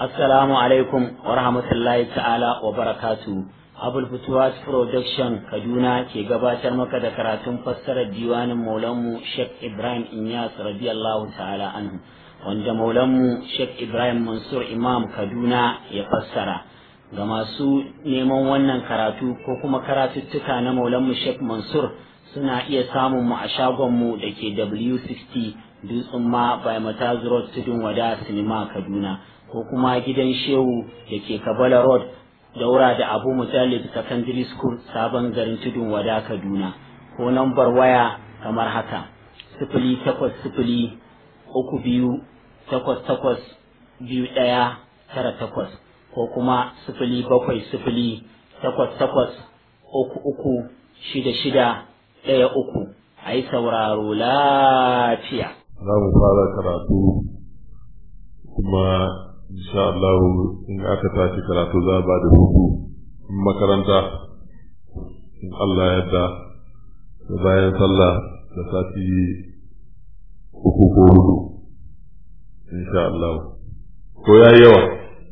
Assalamu alaikum wa rahmatullahi ta'ala wa barakatu. Abul Futuwas Production Kaduna ke gabatar maka da karatun fassarar diwanin Maulanmu Sheikh Ibrahim Inyas radiyallahu ta'ala anhu wanda Maulanmu Sheikh Ibrahim Mansur Imam Kaduna ya fassara. Ga masu neman wannan karatu ko kuma karatuttuka na Maulanmu Sheikh Mansur suna iya samun mu a shagonmu da ke W60 Dutsen ma by Mataz Road Tudun Wada Sinima Kaduna. ko kuma gidan shehu da ke kabala road daura da abu mujallid secondary school sabon garin tudun wada kaduna ko nambar waya kamar haka sifili takwas sifili uku biyu takwas takwas biyu ɗaya tara takwas ko kuma sifili bakwai sifili takwas takwas uku uku shida shida ɗaya uku a yi sauraro lafiya. Za mu fara karatu kuma insha Allah in aka tashi karatu za ba da hutu makaranta in Allah yadda da bayan sallah da sati uku ko hudu insha Allah ko ya yi yawa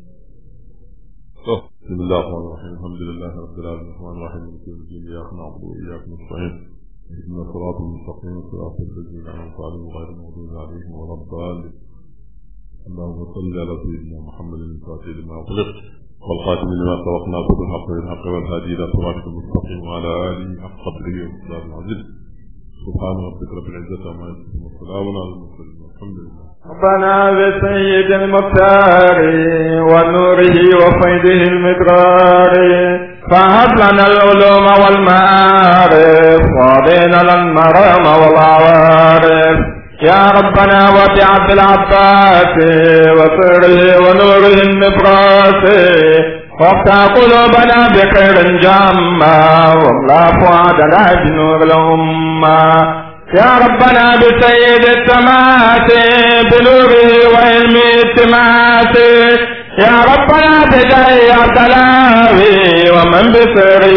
to bismillah ar-rahman ar-rahim alhamdulillah rabbil alamin ar-rahman ar-rahim maliki yawmid din iyyaka na'budu wa iyyaka nasta'in اهدنا الصراط المستقيم صراط الذين انعمت عليهم غير المغضوب عليهم ولا الضالين اللهم صل على سيدنا محمد الفاتح لما أغلق والخاتم لما سبقنا خذ الحق بالحق والهادي إلى صراطك المستقيم وعلى آله حق قدره ومقدار العزيز سبحان ربك رب العزة عما يصفون وسلام على المرسلين والحمد لله ربنا بسيد المختار ونوره وفيده المدرار فهب لنا العلوم والمعارف وعطينا المرام والعوارف يا ربنا وبعبد العباس وسره ونوره النبراس وافتح قلوبنا بخير جامة واملا فؤادنا بنور الأمة يا ربنا بسيد السماوات بنوره وعلم السماوات يا ربنا بجاه عبدلاوي ومن بسره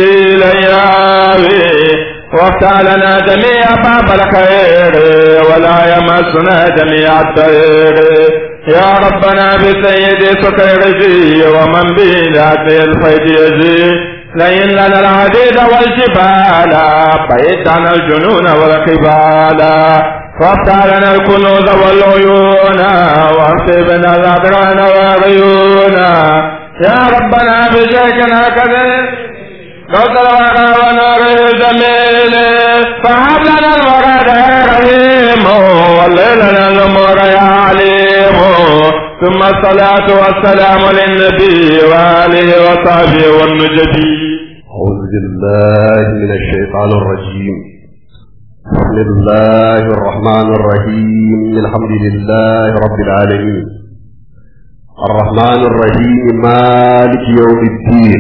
لياوي وافتح لنا جميع باب الخير ولا يمسنا جميع الخير يا ربنا بسيد سكيرجي ومن بذات الخير يجي لين لنا العديد والجبال بعيد عن الجنون والقبال وافتح لنا الكنوز والعيون واكتبنا الأدران والعيون يا ربنا بشيكنا كذب قدر الورى ونوره الجميل فهب لنا الورى يا رحيم والليل لنا الامور يا عليم ثم الصلاة والسلام للنبي وآله وصحبه والنجبي أعوذ بالله من الشيطان الرجيم بسم الله الرحمن الرحيم الحمد لله رب العالمين الرحمن الرحيم مالك يوم الدين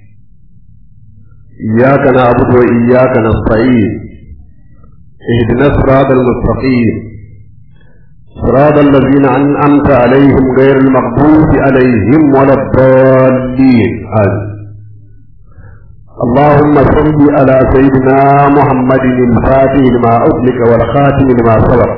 إياك نعبد وإياك نستعين اهدنا الصراط المستقيم صراط الذين أنعمت عليهم غير المغضوب عليهم ولا الضالين آمين اللهم صل على سيدنا محمد الفاتح لما أغلق والخاتم لما سبق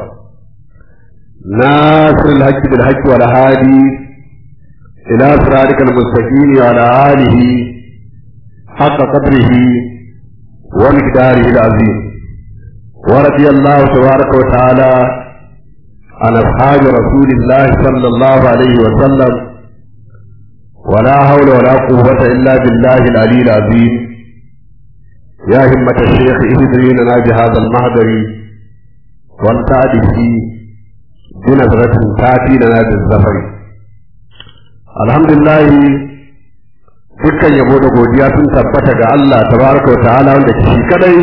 ناصر الحج بالحج والهادي إلى صراطك المستقيم وعلى آله حق قدره ومقداره العظيم ورضي الله تبارك وتعالى عن أصحاب رسول الله صلى الله عليه وسلم ولا حول ولا قوة إلا بالله العلي العظيم يا همة الشيخ اهدري لنا بهذا المهدر والتعدي بنظرة تأتي لنا بالزفر الحمد لله dukkan yabo da godiya sun tabbata ga Allah tabaraka wa ta'ala wanda shi kadai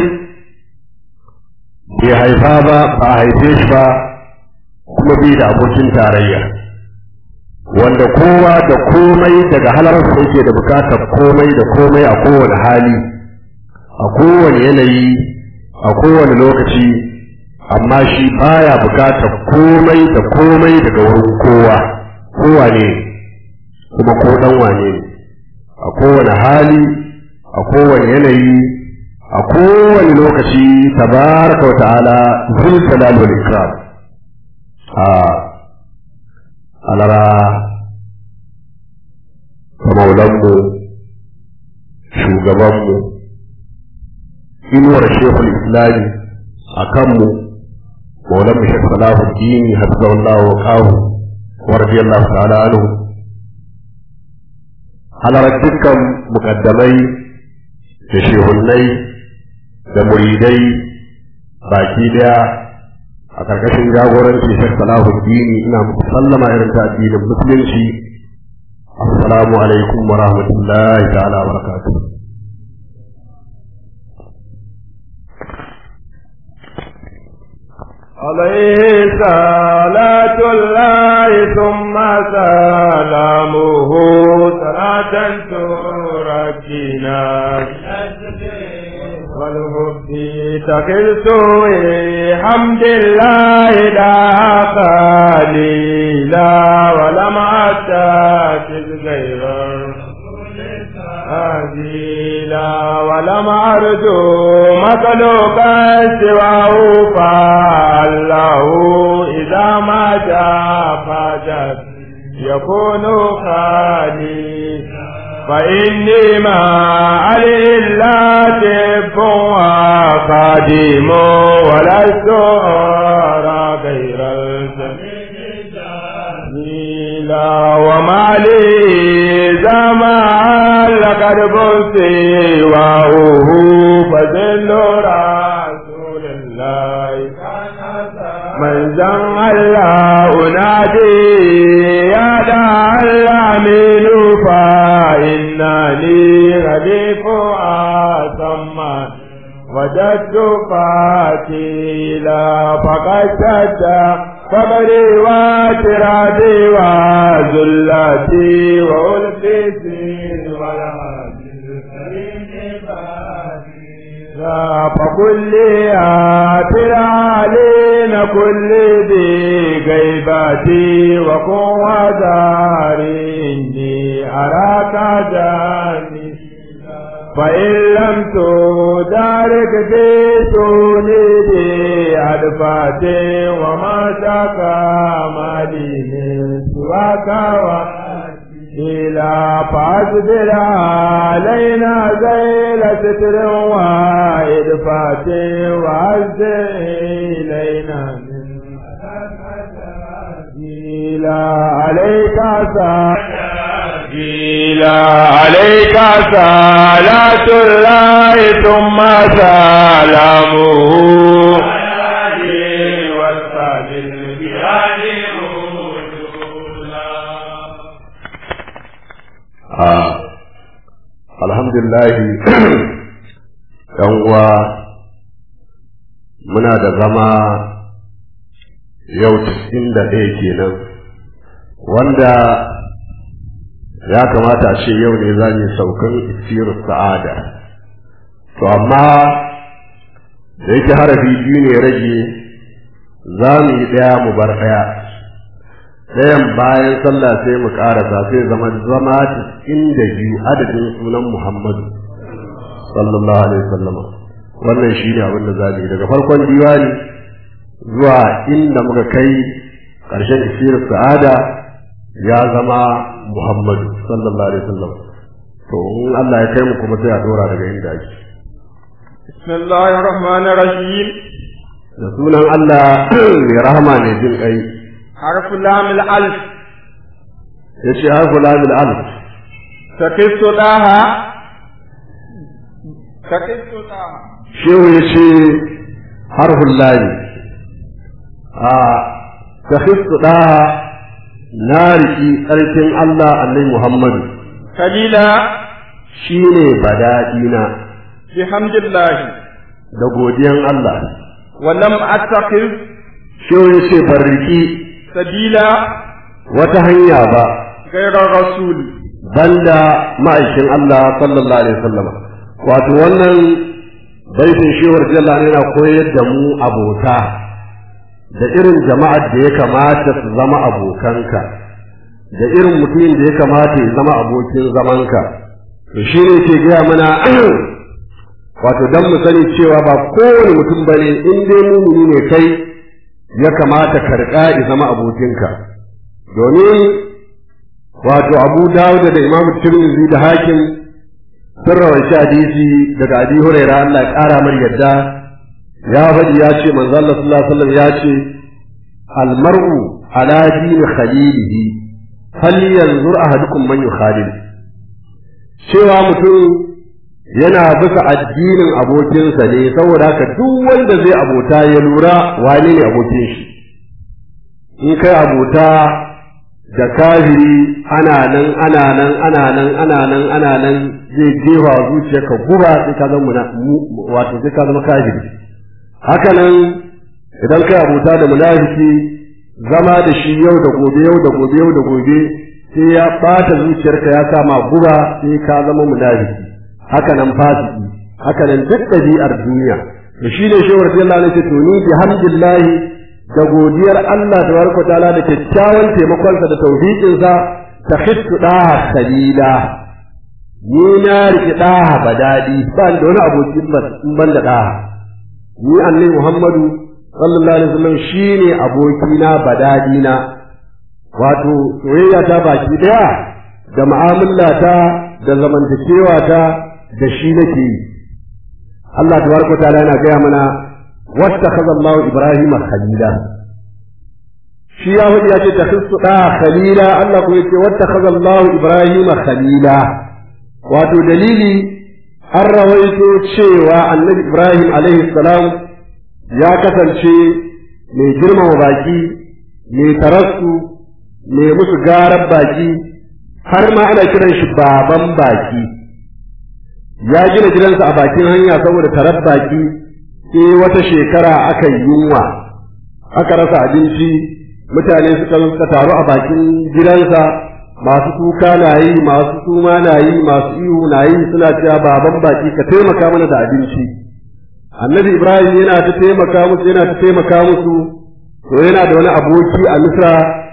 bai haifa ba ba a haife shi ba kuma bai da abokin tarayya wanda kowa da komai daga halarsa yake da bukatar komai da komai a kowane hali a kowane yanayi a kowane lokaci amma shi baya bukatar komai da komai daga wurin kowa kowa ne kuma ko dan wane ne a kowane hali a kowane yanayi a kowane lokaci tabaraka wa ta'ala zul jalal wal ikram a alara maulanmu shugabanmu inuwar shekul islami a kanmu maulanmu shek salahu dini hafizahullahu wa kawo wa radiyallahu ta'ala anhu halarar dukkan mukaddamai da shehunnai da muridai baki daya a karkashin jagoranci shek salahu dini ina muku sallama irin ta addinin musulunci assalamu alaikum wa rahmatullahi ta'ala wa barakatuh عليه صلاة الله ثم سلامه صلاة تركنا والحب تقلت حمد الله لا قليلا ولم أتاكد غير هزيلا ولم أرجو مخلوقا سواه فالله إذا ما جاء فجد يكون خالي فإني ما علي إلا تب وقديم ولست أرى غير الجميل وما لي زمان لقد بصي وهو فذل رسول الله من زن الله أنادي يا دع الأمين فإنني رديف أسمى وجدت قاتلا فقد شد فقري واترادي وذلتي وألقيتي فكل آتر علينا كل ذي غيبتي وقوة داري أراك جاني فإن لم تدارك في سولدي أدفاتي وما شكا مالي من سواك إلى فاصبر علينا زيل ستر وإدفات وعز إلينا من إلى عليك إلى عليك صلاة الله ثم سلامه alhamdulillahi yan uwa muna da zama yau cikin da ɗaya kenan wanda ya kamata a ce yau ne za mu saukan isiru sa'ada to amma da yake harafi biyu ne rage za mu yi ɗaya mu bar ɗaya ɗayan bayan sallah sai mu ƙarasa sai zama zama inda biyu adadin sunan Muhammadu sallallahu alaihi wasallam wannan shi ne abin da za mu yi daga farkon diwani zuwa inda muka kai ƙarshen isirin sa'ada ya zama Muhammadu sallallahu alaihi wasallam to in Allah ya kai mu kuma sai a dora daga inda ake bismillahir rahmanir rahim da sunan Allah mai rahama ne jin kai حرف لام الألف yace harfu lamil alif تكس لها تكس لها shehu yace harful lami a takhissu da na riki tsarkin Allah annabi Muhammadu كليلا shine bada'ina بحمد الله da godiyan Allah ولم أتخذ shehu yace ban riki سبيلا wata hanya ba غير الرسول banda ma'aikin Allah sallallahu alaihi wasallam wato wannan baitin shewar jalla ne yana koyar da mu abota da irin jama'ar da ya kamata su zama abokanka da irin mutumin da ya kamata ya zama abokin zamanka to shi ne ke gaya mana wato dan mu sani cewa ba kowane mutum bane in dai mumuni ne kai ya kamata karka ya zama abokinka domin wato abu dawud da imam tirmidhi da hakim sun rawaita hadisi daga abi huraira Allah ya kara mar yadda ya faɗi ya ce manzo Allah sallallahu alaihi wasallam ya ce al mar'u ala dini khalilihi hal yanzur ahadukum man yukhalil cewa mutum yana bisa addinin abokinsa ne saboda haka duk wanda zai abota ya lura wane ne abokin shi in kai abota da kafiri ana nan ana nan ana nan ana nan ana nan zai jefa zuciyarka guba sai ka zama wato sai ka zama kafiri haka nan idan kai abota da munafiki zama da shi yau da gobe yau da gobe yau da gobe sai ya bata zuciyarka ya sa ma guba sai ka zama munafiki haka nan fasiki haka nan duk ɗabi'ar duniya da shi ne shehu radiyallahu anhu to ni bi hamdillahi da godiyar Allah tabaraka ta'ala da kyakkyawan taimakonsa da taufiƙinsa ta khittu daha khalila ni na riƙe daha badadi ba da wani abokin ban da daha ni annabi Muhammadu sallallahu alaihi wasallam shine abokina badadina wato soyayya ta baki daya da mu'amala ta da zamantakewa ta da shi nake yi Allah tabaraka ta'ala yana gaya mana wattakhadha Allahu Ibrahim khalila shi ya hudu ya ce takhissu da khalila Allah kuma yace wattakhadha Allahu Ibrahim khalila wato dalili an rawaito cewa annabi Ibrahim alaihi salam ya kasance mai girmama baki mai tarassu mai musu garar baki har ma ana kiran shi baban baki ya gina gidansa a bakin hanya saboda tarar baki sai wata shekara aka yi yunwa aka rasa abinci mutane suka suka taru a bakin gidansa masu kuka na yi masu suma na yi masu ihu na yi suna cewa baban baki ka taimaka mana da abinci annabi ibrahim yana ta taimaka musu yana ta taimaka musu to yana da wani aboki a misra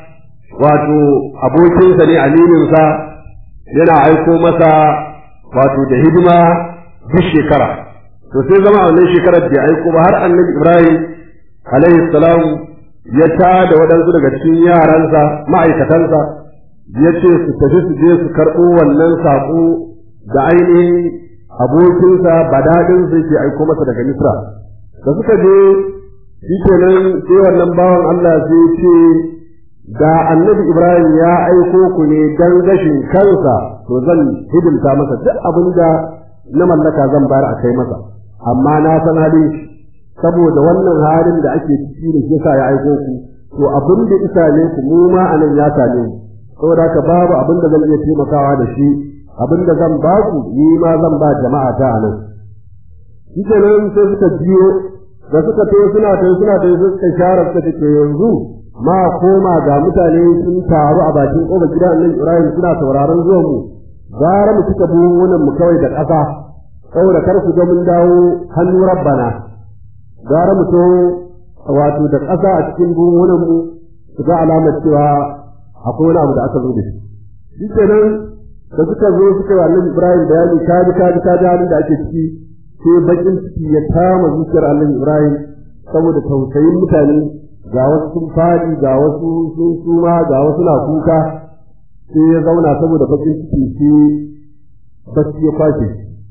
wato abokinsa ne amininsa yana aiko masa wato da hidima duk shekara to sai zama a wannan shekarar da aiko ba har annabi ibrahim alaihi salam ya ta da waɗansu daga cikin yaransa ma'aikatansa ya ce su tafi su je su karɓo wannan saƙo da ainihin abokinsa badadin sai ke aiko masa daga misra da suka je shi kenan sai wannan bawan allah sai ce da annabi ibrahim ya aiko ku ne dan gashin kansa to zan hidimta masa duk abin da na mallaka zan bayar a kai masa amma na san halin shi saboda wannan halin da ake ciki da shi ya aiko ku to abin da isa ne ku mu ma anan ya same mu saboda haka babu abin da zan iya taimakawa da shi abin da zan ba ku ni ma zan ba jama'a ta anan shi kenan sai suka biyo da suka tayo suna tayo suna tayo suka share suka ce yanzu ma koma ga mutane sun taru a bakin ƙofar gidan annabi Ibrahim suna sauraron zuwan mu gara mu cika buhunan mu kawai da ƙasa saboda kar ku ga mun dawo hannu rabbana gara mu to wato da ƙasa a cikin buhunan mu su ga alamar cewa akwai wani abu da aka zo da shi shi kenan da suka zo suka yi annabi Ibrahim bayani ka ji ka ji ka ji halin da ake ciki sai bakin ciki ya kama zuciyar annabi Ibrahim saboda tausayin mutane ga wasu sun fadi ga wasu sun suma ga wasu na kuka sai ya zauna saboda bakin ciki sai bacci ya kwashe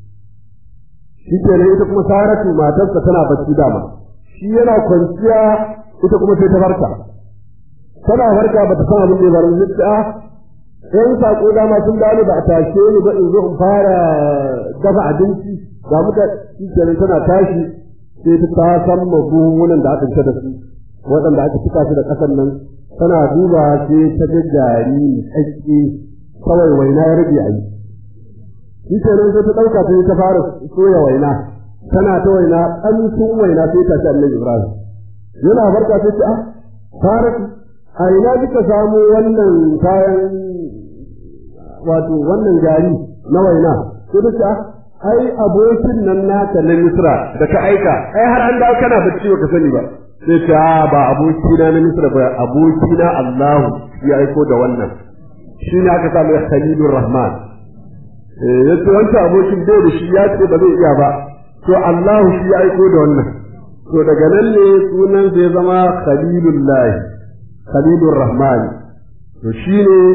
shi kenan ita kuma saratu matarsa tana bacci dama shi yana kwanciya ita kuma sai ta farka tana farka ba ta san abin da ya faru zai ta ɗan saƙo dama sun gane ba a tashe ni ba in zo in fara dafa abinci ga muka shi kenan tana tashi sai ta san magungunan da aka fita da su waɗanda aka cika su da ƙasar nan tana duba sai ta ga gari tsakke kawai waina ya rage a yi shi kenan sai ta ɗauka sai ta fara soya waina tana ta waina ƙamshin waina sai ta ci annabi ibrahim yana farka sai ta ah fara a ina kika samu wannan kayan wato wannan gari na waina sai ta ce ai abokin nan naka na misra da ka aika ai har an dawo kana bacci ba ka sani ba sai ta ba abokina na misra ba abokina Allahu ya aiko da wannan shi ne aka samu Khalilur Rahman eh yace wancan abokin bai da shi ya ce ba zai iya ba to Allahu shi ya aiko da wannan to daga nan ne sunan zai zama Khalilullah Khalilur Rahman to shi ne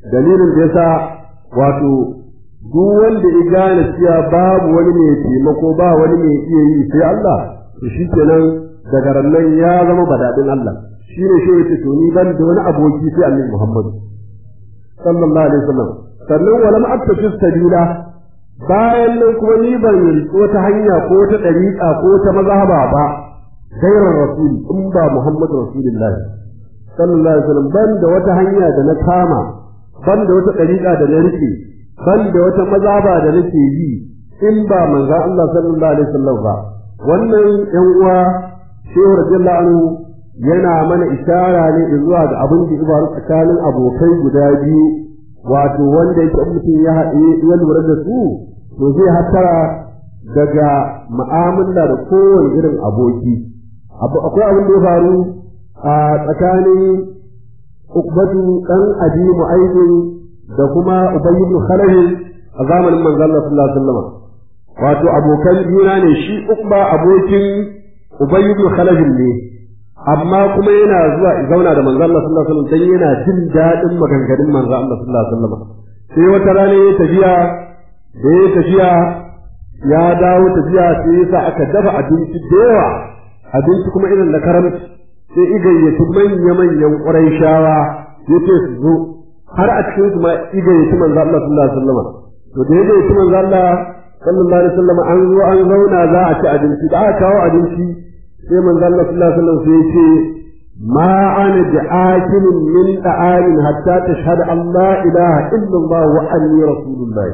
dalilin da yasa wato duk wanda ya gane cewa babu wani mai taimako ba wani mai iya yi sai Allah to shikenan daga rannan ya zama badadin Allah shine shi yake to ni ban da wani aboki sai Annabi Muhammad sallallahu alaihi wasallam sannan walam attafi sabila bayan nan kuma ni ban riƙi wata hanya ko ta ɗariƙa ko ta mazhaba ba gairar rasuli in ba Muhammad rasulullahi sallallahu alaihi wasallam ban da wata hanya da na kama ban da wata ɗariƙa da na rike ban da wata mazhaba da nake yi in ba manzo Allah sallallahu alaihi wasallam ba wannan yan uwa shehu radiyallahu anhu yana mana ishara ne zuwa ga abin da ya faru tsakanin abokai guda biyu wato wanda yake mutum ya haɗe ya lura da su to zai hatara daga mu'amala da kowane irin aboki akwai abin da ya faru a tsakanin ukbatu dan abi mu'ayyid da kuma ubay ibn khalaf a zamanin manzon Allah sallallahu alaihi wasallam wato abokan juna ne shi ukba abokin ubay ibn khalaf ne amma kuma yana zuwa zauna da manzon Allah sallallahu alaihi wasallam dan yana jin dadin maganganun manzon Allah sallallahu alaihi wasallam sai wata rana ya tafiya da ya tafiya ya dawo tafiya sai yasa aka dafa abinci da yawa abinci kuma irin da karamci sai igayyaci manya-manyan ƙurai shawa ya ce su zo har a cikin su ma igayyaci manzo Allah sallallahu alaihi wasallam to da ya gayyaci manzo Allah sallallahu alaihi wasallam an zo an zauna za a ci abinci da aka kawo abinci sai manzo Allah sallallahu alaihi wasallam sai ya ce ma ana bi'akilin min da'amin hatta tashhadu an la ilaha illallah wa anni rasulullah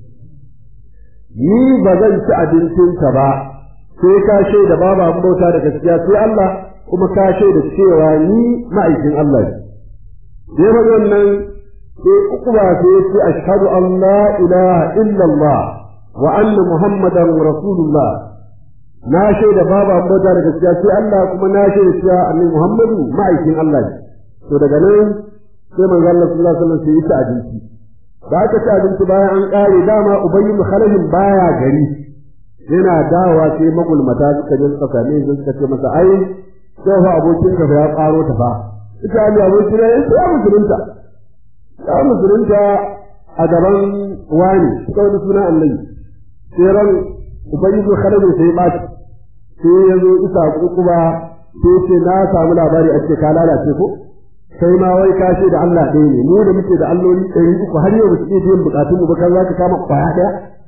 ni ba zan ci abincinka ba sai ka shaida babu abin bauta da gaskiya sai Allah kuma ka shaida cewa ni ma'aikin Allah ne. Sai ba wannan sai uku ba sai ce ashhadu an la ilaha illallah wa anna muhammadan rasulullah na shaida babu abin bauta da gaskiya sai Allah kuma na shaida cewa annabi muhammadu ma'aikin Allah ne. To daga nan sai manzo Allah sallallahu alaihi wasallam sai ya ci abinci. Da aka ci abinci bayan an kare dama ubayyu khalafin baya gari yana dawowa sai magulmata suka je suka same shi suka ce masa ai sai fa abokin ka ya karo ta fa ita ali abokin ya ya musulunta ya musulunta a gaban wani suka wani suna annabi sai ran ubangiji khalid sai ba sai ya zo isa kuba sai ce na samu labari a ce ka lalace ko sai ma wai ka da Allah ɗaya ne mu da muke da alloli ɗari uku har yau ba su iya biyan bukatun mu ba kan za ka kama kwaya ɗaya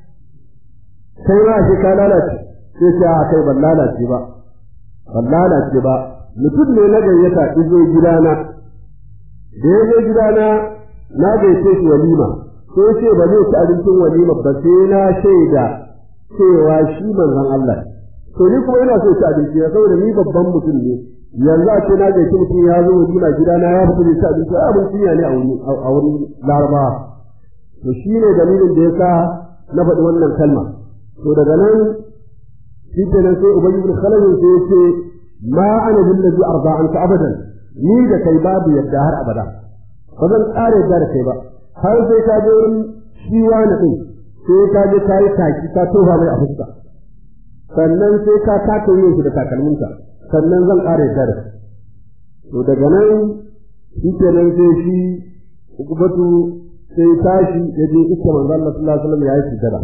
sai ma shi ka lalace sai ce a kai ban lalace ba ban lalace ba mutum ne na gayyata izo gidana da ya zo gidana na gaice shi walima sai ce ba zai ci abincin walima ba sai na shaida cewa shi manzon Allah to ni kuma ina so ci abinci na saboda ni babban mutum ne yanzu a ce na gaice mutum ya zo walima gidana ya fito ci abinci a abinci ne a wurin larabawa to shi ne dalilin da ya sa na faɗi wannan kalma to daga nan shi ke nan sai ubangi bin khalid sai ya ce ma ana billazi arda anka abadan ni da kai babu yadda har abada ba zan ƙara yadda da kai ba har sai ka je wurin shi wani din sai ka je ka yi taki ka tofa mai a fuska sannan sai ka taka yin shi da takalminka sannan zan ƙara yadda da kai to daga nan shi ke nan sai shi ukubatu sai tashi ya je iska manzo Allah sallallahu alaihi wasallam ya yi sujada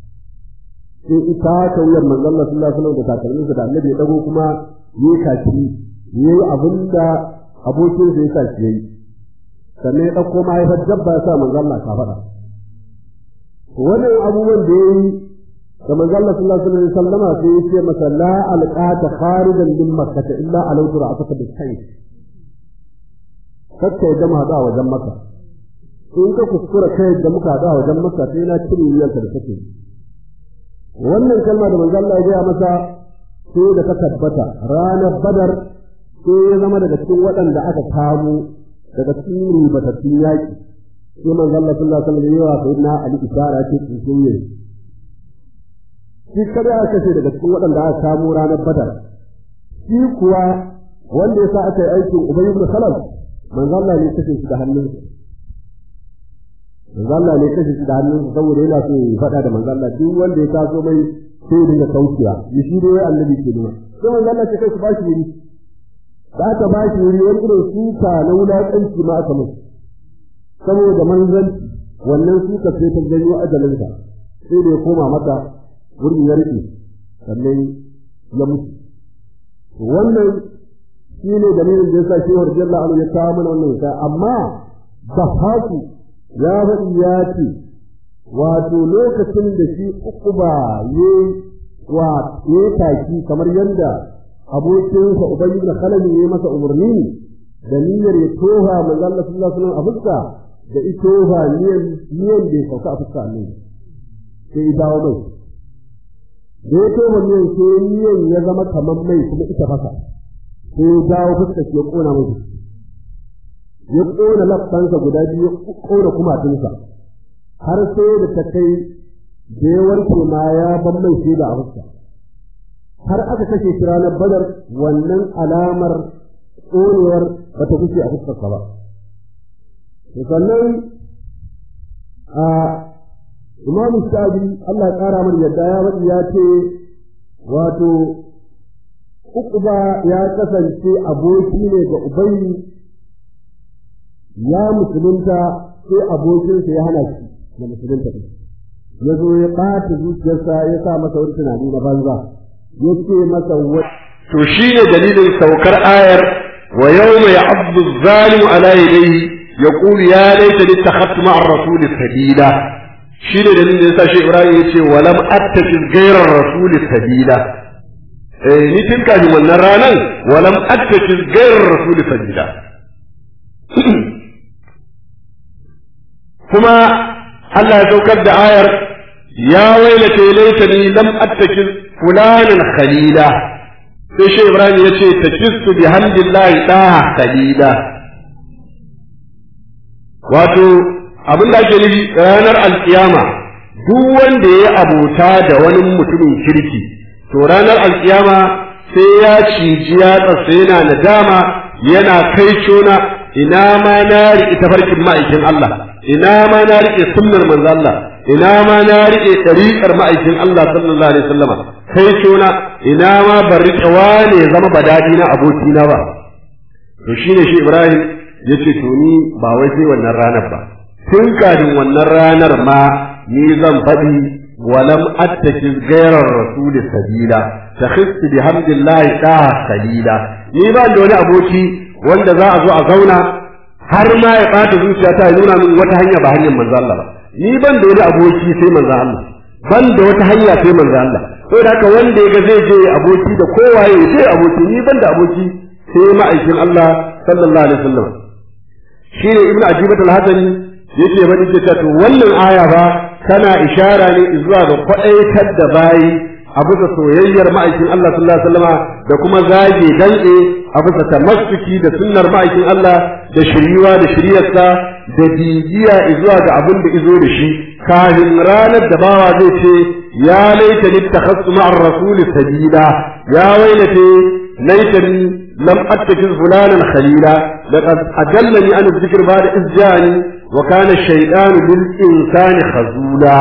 sai ita ta wuyar manzo Allah sallallahu alaihi wasallam da takalminsa da annabi ya dago kuma yi kaci yayi abinda abokin sa ya kaci yayi sannan ya dauko mahaifar dabba ya sa manzo Allah ka faɗa wannan abubuwan da yayi da manzo Allah sallallahu alaihi wasallama sai ya ce masa la alqata kharijan min makkah illa alawtu ra'ataka bis sayf kakka ya gama hada wajen maka in ka kuskura kai da muka hada wajen maka sai na cire wuyanka da kake wannan kalma da manzo Allah ya gaya masa sai da ta tabbata ranar badar sai ya zama daga cikin waɗanda aka kamo daga cikin ribatattun yaƙi sai manzo Allah sallallahu alaihi wasallam yawa sai na Ali isara ce cikin yin shi kada aka kashe daga cikin waɗanda aka kamo ranar badar shi kuwa wanda ya sa aka yi aikin Ubay ibn Khalaf manzo Allah ne kashe shi da hannunsa manzo Allah ne kashe shi da hannunsa saboda yana so ya faɗa da manzo Allah duk wanda ya taso mai sai ya dinga kaucewa ya shi dai annabi ke nuna sai manzo Allah ce kai ku bashi wuri da aka bashi wuri wani irin suka na wulaƙanci ma aka musu saboda manzanci wannan suka sai ta janyo ajalinsa sai da ya koma mata wurin ya rike sannan ya mutu wannan shi ne dalilin da ya sa shehur jalla alu ya kawo mana wannan ya amma da haku ya faɗi ya ce wato lokacin da shi uku ba ya wa ya taki kamar yadda abokinsa ubangi da kalami ya masa umarni da niyyar ya toha manzo Allah sallallahu alaihi wasallam a fuska da ito ba niyan niyan da ya sauka a fuska ne sai ya dawo mai da ya toha niyan sai niyan ya zama kamar mai kuma ita fasa sai ya dawo fuska ya kona mai ya kona lafsansa guda biyu ya kona kumatunsa har sai da ta kai da ya warke ma ya ban mai shaida a fuska har aka kashe shi ranar badar wannan alamar tsorewar ba ta fice a fuskarsa ba sannan a imamu shabi Allah ya ƙara mana yadda ya faɗi ya ce wato uquba ya kasance aboki ne ga ubayi ya musulunta sai abokinsa ya hana shi da musulunta ɗin ya zo ya ɓata zuciyarsa ya sa masa wani tunani na banza ya ce masa wani to shine dalilin saukar ayar wa yawma ya'abdu zalimu ala yadayhi yaqulu ya laitani ittakhadtu ma'a ar-rasul sabila shine dalilin da yasa shi Ibrahim yace wa lam attakhid ghayra ar-rasul sabila eh ni tun kafin wannan ranan wa lam attakhid ghayra ar-rasul sabila kuma Allah ya saukar da ayar ya wailata laitani lam attakhid fulanan khalila sai shi Ibrahim ya ce ta kistu bi hamdillahi ɗaha kalila wato abin da ake nufi ranar alkiyama duk wanda ya abota da wani mutumin kirki to ranar alkiyama sai ya ciji ya tsasa yana nadama yana kai cona ina ma na riƙe tafarkin ma'aikin Allah ina ma na riƙe sunnar manzo Allah ina ma na riƙe ɗariƙar ma'aikin Allah sallallahu alaihi wasallama kai cona ina ma ban riƙe wane ya zama badadi na abokina ba to shine shi Ibrahim ya ce to ni ba wai sai wannan ranar ba tun kafin wannan ranar ma ni zan faɗi walam attaki gairar rasuli sabila ta khisti bi hamdillahi da salila ni ba da wani aboki wanda za a zo a zauna har ma ya ɓata zuciya ta nuna min wata hanya ba hanyar manzo Allah ba ni ban da wani aboki sai manzo Allah ban da wata hanya sai manzo Allah saboda haka wanda ya ga zai je aboki da kowaye sai aboki ni ban da aboki sai ma'aikin Allah sallallahu alaihi wasallam shi ne ibnu ajibat al-hasani yake bani ce to wannan aya ba tana ishara ne zuwa ga kwadaitar da bayi a bisa soyayyar ma'aikin Allah sallallahu alaihi wasallama da kuma zage dantse a bisa tamassuki da sunnar ma'aikin Allah da shiriwa da shiryarsa da bibiya zuwa ga abin da izo da shi kafin ranar da bawa zai ce ya laita littakhassu ma'ar rasul sabila ya wailate laitani lam attakiz fulanan khalila laqad adallani an dhikr ba'da iz ja'ani wa kana ash-shaytanu lil insani khazula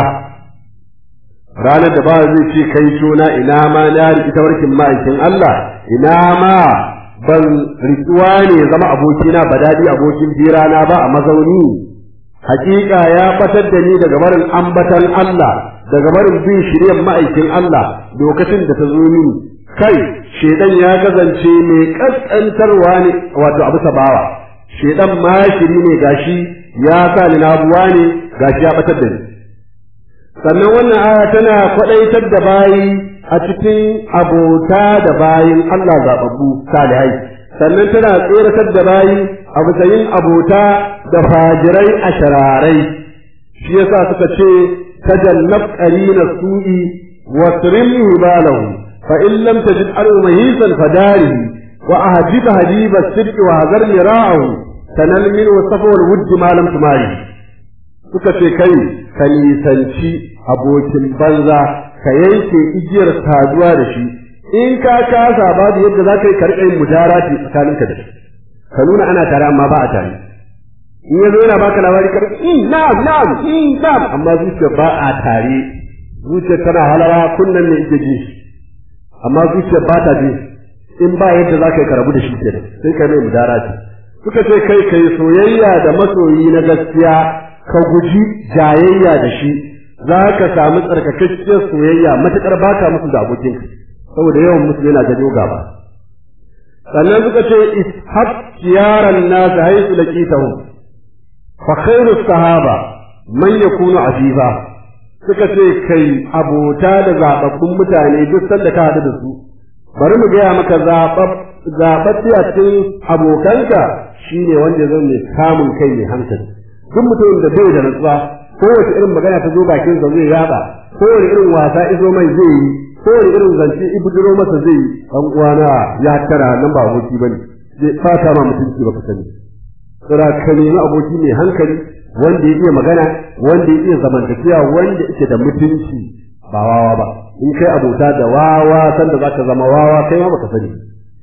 ranar da ba zai ce kai tona ina ma na riƙi tawarkin ma'aikin Allah ina ma ban riƙuwa ne zama abokina ba daɗi abokin firana ba a mazauni hakika ya fatar da ni daga barin ambatan Allah daga barin bin shiryan ma'aikin Allah lokacin da ta zo mini kai shedan ya kasance mai kaskantarwa ne wato abu sabawa shedan ma shiri ne gashi ya sa ni nabuwa ne gashi ya batar da ni sannan wannan aya tana kwadaitar da bayi a cikin abota da bayin Allah zababbu salihai sannan tana tsoratar da bayi a matsayin abota da fajirai a shararai shi yasa suka ce tajannab qarina su'i wa trim balahu fa in lam tajid alu mahisan fadarihi wa ahjib hadiba sidq wa hazar mira'ahu tanal min wasafa wal wudd ma lam tumari suka ce kai ka nisanci abokin banza ka yanke igiyar saduwa da shi in ka kasa babu yadda za ka yi karɓar mudarati tsakaninka da shi ka nuna ana tare amma ba a tare in ya zo yana baka labari kar in na'am na'am in na'am amma zuciya ba a tare zuciya tana halawa kunnan ne ike ji amma zuciya ba ta ji in ba yadda za ka yi karabu da shi kenan sai ka mai mudarati suka ce kai kai soyayya da masoyi na gaskiya ka guji jayayya da shi za ka samu tsarkakakkiyar soyayya matuƙar ba ka musu da abokin saboda yawan musu yana janyo gaba sannan suka ce ishab kiyaran nas haythu laqitahu fa khairu sahaba man yakunu aziza suka ce kai abota da zababbun mutane duk sanda ka hadu da su bari mu gaya maka zaɓaɓɓe a cikin abokanka shine wanda zan mai samun kai mai hankali duk mutumin da bai da natsuwa kowace irin magana ta zo bakin sa zai yaba kowace irin wasa izo mai zai yi kowace irin zance ibuduro masa zai yi dan uwana ya tara nan ba aboki bane zai fata ma mutunci baka sani tsira ka nemi aboki mai hankali wanda ya iya magana wanda ya iya zamantakewa wanda yake da mutunci ba wawa ba in kai abota da wawa sanda zaka zama wawa kai ma baka sani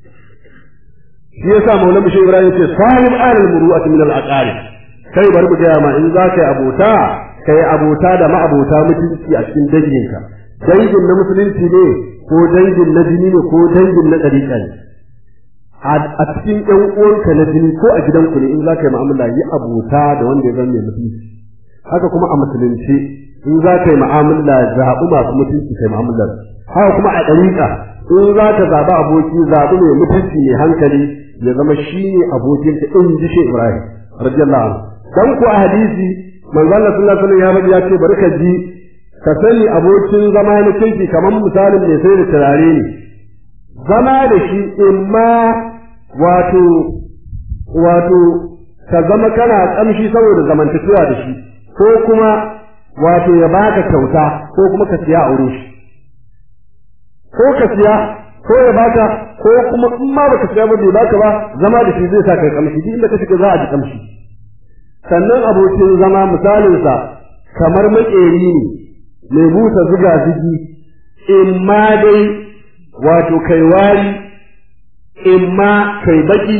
shi yasa maulana shi ibrahim ce sahib alal muru'ati min al aqarib kai bari mu gaya ma in za ka yi abota ka yi abota da ma'abota mutunci a cikin danginka dangin na musulunci ne ko dangin na jini ne ko dangin na ɗariƙa ne a cikin ƴan uwanka na jini ko a gidanku ne in za ka yi mu'amala yi abota da wanda ya zama mai mutunci haka kuma a musulunci in za ka yi mu'amala zaɓi masu mutunci kai mu'amala haka kuma a ɗariƙa in za ka zaɓi aboki zaɓi mai mutunci mai hankali ya zama shi ne abokinka in ji shi Ibrahim radiyallahu anhu dan ku a hadisi manzo Allah sallallahu alaihi wasallam ya ce bari ka ji ka sani abokin zama na kinki kamar misalin mai sai da turare ne zama da shi imma wato wato ka zama kana kamshi saboda zamantakewa da shi ko kuma wato ya baka kyauta ko kuma ka siya aure shi ko ka siya ko ya baka ko kuma in ma baka siya ba bai baka ba zama da shi zai sa kai kamshi duk inda ka shiga za a ji kamshi sannan abokin zama misalinsa kamar maƙeri ne mai busa zuga zigi in ma dai wato kai wari in ma kai baki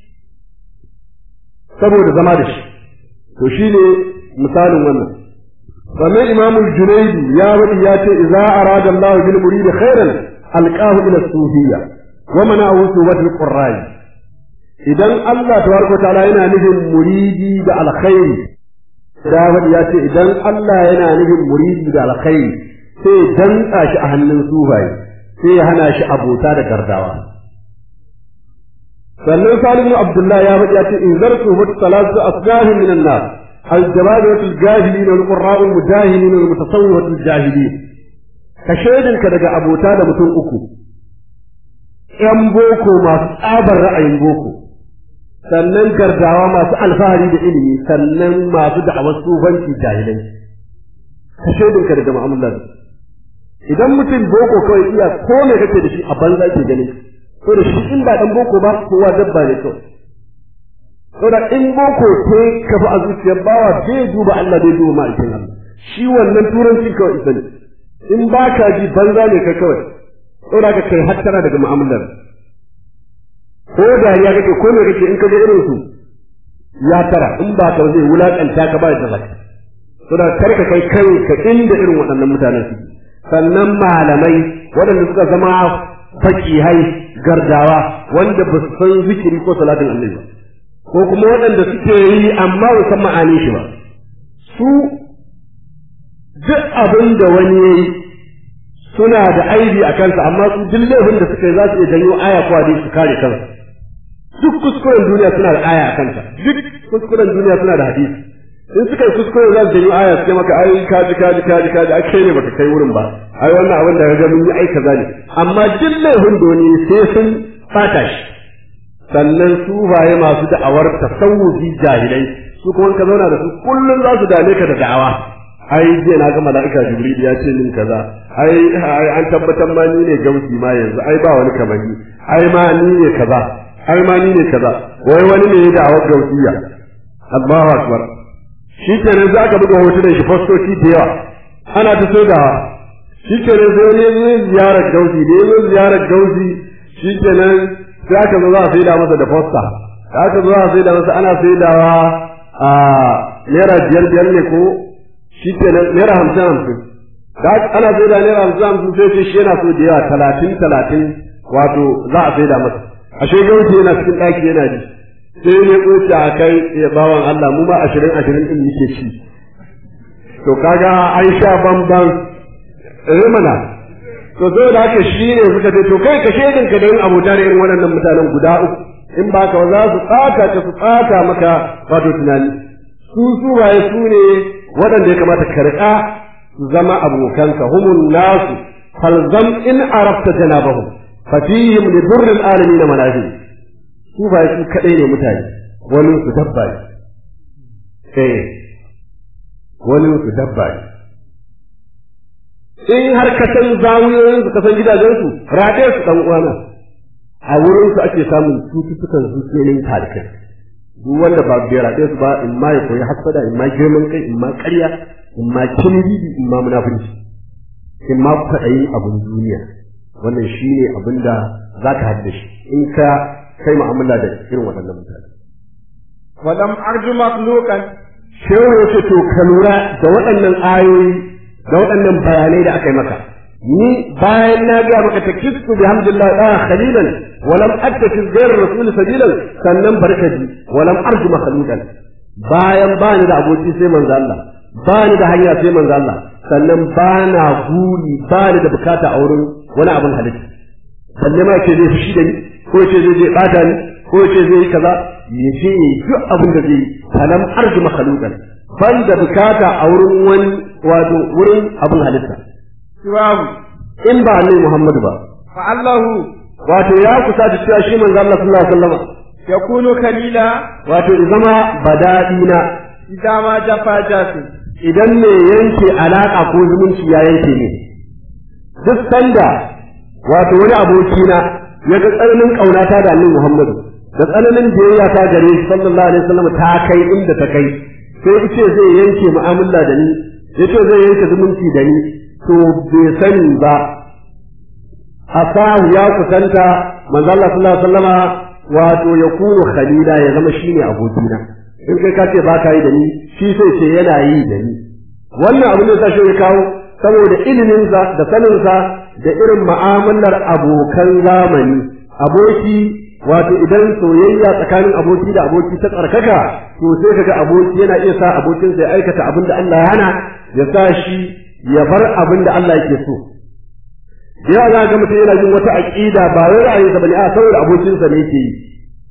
saboda zama da shi to shi ne misalin wannan sannan imamul junaidi ya wadi ya ce idza arada Allah bil murid khairan alqahu ila sufiyya wa mana'u suwatul qurra'i idan Allah tabaraka ta'ala yana nufin muridi da alkhairi Dawud ya ce idan Allah yana nufin muridi da alkhairi sai danka shi a hannun sufaye sai ya hana shi abota da gardawa sannan Salimu Abdullahi ya faɗi ya ce in zartu hut salatu asgahin min an-nas al-jababatu al-jahilin wal-qurra'u al-mujahilin wal-mutasawwifatu al-jahilin ka shaidinka daga abota da mutum uku ‘yan boko masu tsabar ra'ayin boko, sannan gardawa masu alfahari da ilimi, sannan masu da'awar tsufanci jahilai. Ka shaidinka daga mu'amalar. Idan mutum boko kawai iya ko me kake da shi a banza ke gani, ko da shi in ba ɗan boko ba kowa dabba ne kawai. Saboda in boko te kafa a zuciyar bawa bai duba Allah bai duba ma'aikin Allah. Shi wannan turancin kawai isa ne. In ba ka ji banza ne ka kawai. saboda ka kai hattara daga mu'amalar ko dariya kake ko me kake in ka ga irin su ya tara in ba ka zai wulakanta ka ba da zaka saboda kar ka kai kai ka inda irin waɗannan mutanen su sannan malamai waɗanda suka zama fakihai gardawa wanda ba su san zikiri ko salatin annabi ba ko kuma waɗanda suke yi amma ba san ma'anin shi ba su duk abin da wani yayi suna da aibi a kansa amma su duk laifin da suka yi za su iya janyo aya ko hadisi su kare kansu duk kuskuren duniya suna da aya a kansa duk kuskuren duniya suna da hadisi in suka yi kuskure za su janyo aya su ce maka ai kaji kaji kaji kaji ai kai ne baka kai wurin ba ai wannan abin da ga mun yi ai kaza ne amma duk laifin da wani sai sun fata shi sannan su baye masu da'awar tasawufi jahilai su kuma ka zauna da su kullum za su dame ka da da'awa ai jiya na ga mala'ika jibril ya ce min kaza ai an tabbatar ma ni ne gausi ma yanzu ai ba wani kamani ai ma ni ne kaza ai ma ni ne kaza wai wani ne ya da'awar gausiya Allahu akbar shi kenan za ka buga hotunan shi fastoci da yawa ana ta so da shi kenan sai wani ya ziyarar gausi da ya ziyarar gausi shi kenan sai aka zo za a saida masa da fosta da aka zo za a saida masa ana saidawa a naira biyar biyar ne ko shi ke nan naira hamsin hamsin da ana sai da naira hamsin hamsin sai ce shi yana so da yawa talatin talatin wato za a sai da masa ashe gauci yana cikin ɗaki yana ji sai ne kuce a kai ya bawan Allah mu ma ashirin ashirin din muke ci to kaga an sha bamban rimana to zo da haka shi ne suka ce to kai ka shaidin ka da yin abota da irin waɗannan mutanen guda uku in ba ka za su tsaka ka su tsaka maka wato tunani su su waye su ne waɗanda ya kamata ka riƙa su zama abokanka humun nasu falzam in arafta janabahum fatihim li durril alamin manafi su ba su kadai ne mutane wani su dabba ne eh wani su dabba ne in har ka san zawuyoyin su ka san gidajen su rade su dan uwana a wurin su ake samun cututtukan zuciyoyin talikai duk wanda ba bai rade su ba in ma ya koyi hasada in ma girman kai in ma ƙarya in ma kinidi in ma munafurci in ma kwaɗayin abin duniya wannan shi ne abin da za ka hadda shi in ka kai mu'amala da irin waɗannan mutane. ولم أرجو مخلوقا Shehu ya ce to ka lura da waɗannan ayoyi da waɗannan bayanai da aka yi maka. Ni bayan na gaya maka ta kistu bi hamdulillah ɗaya khalilan walam attafi gairar rasul sabilan sannan barkaji walam arju makhluqan bayan ba ni da aboki sai manzo Allah ba ni da hanya sai manzo Allah sannan ba na guri ba ni da bukata a wurin wani abin halitta balle ma ce zai fushi da ni ko ce zai je bata ni ko ce zai yi kaza ya ce duk abin da zai yi salam arji makhluqan ban da bukata a wurin wani wato wurin abin halitta سواه in ba annabi Muhammad ba فعله wato ya kusa da cewa shi manzo Allah sallallahu alaihi wasallam يكون خليلا wato ya zama badadi na إذا ما جفا جاسم idan ne yanke alaka ko zumunci ya yanke ne duk sanda wato wani abokina ya ga tsananin ƙaunata da annabi Muhammadu da tsananin biyayya ta gare shi sallallahu alaihi wasallam ta kai inda ta kai sai yace zai yanke mu'amala da ni yace zai yanke zumunci da ni to bai sani ba asahu ya kusanta manzo Allah sallallahu alaihi wasallama wato ya kunu khalila ya zama shine abokina in kai ka ce ba ka yi da ni shi sai ce yana yi da ni wannan abin da sa shi ya kawo saboda iliminsa da saninsa da irin mu'amalar abokan zamani aboki wato idan soyayya tsakanin aboki da aboki ta tsarkaka to sai kaga aboki yana iya sa abokinsa ya aikata abin da Allah ya hana ya sa shi ya bar abin da Allah yake so ya za ga mutum yana jin wata aqida ba wai ra'ayinsa bane a saboda abokinsa ne yake yi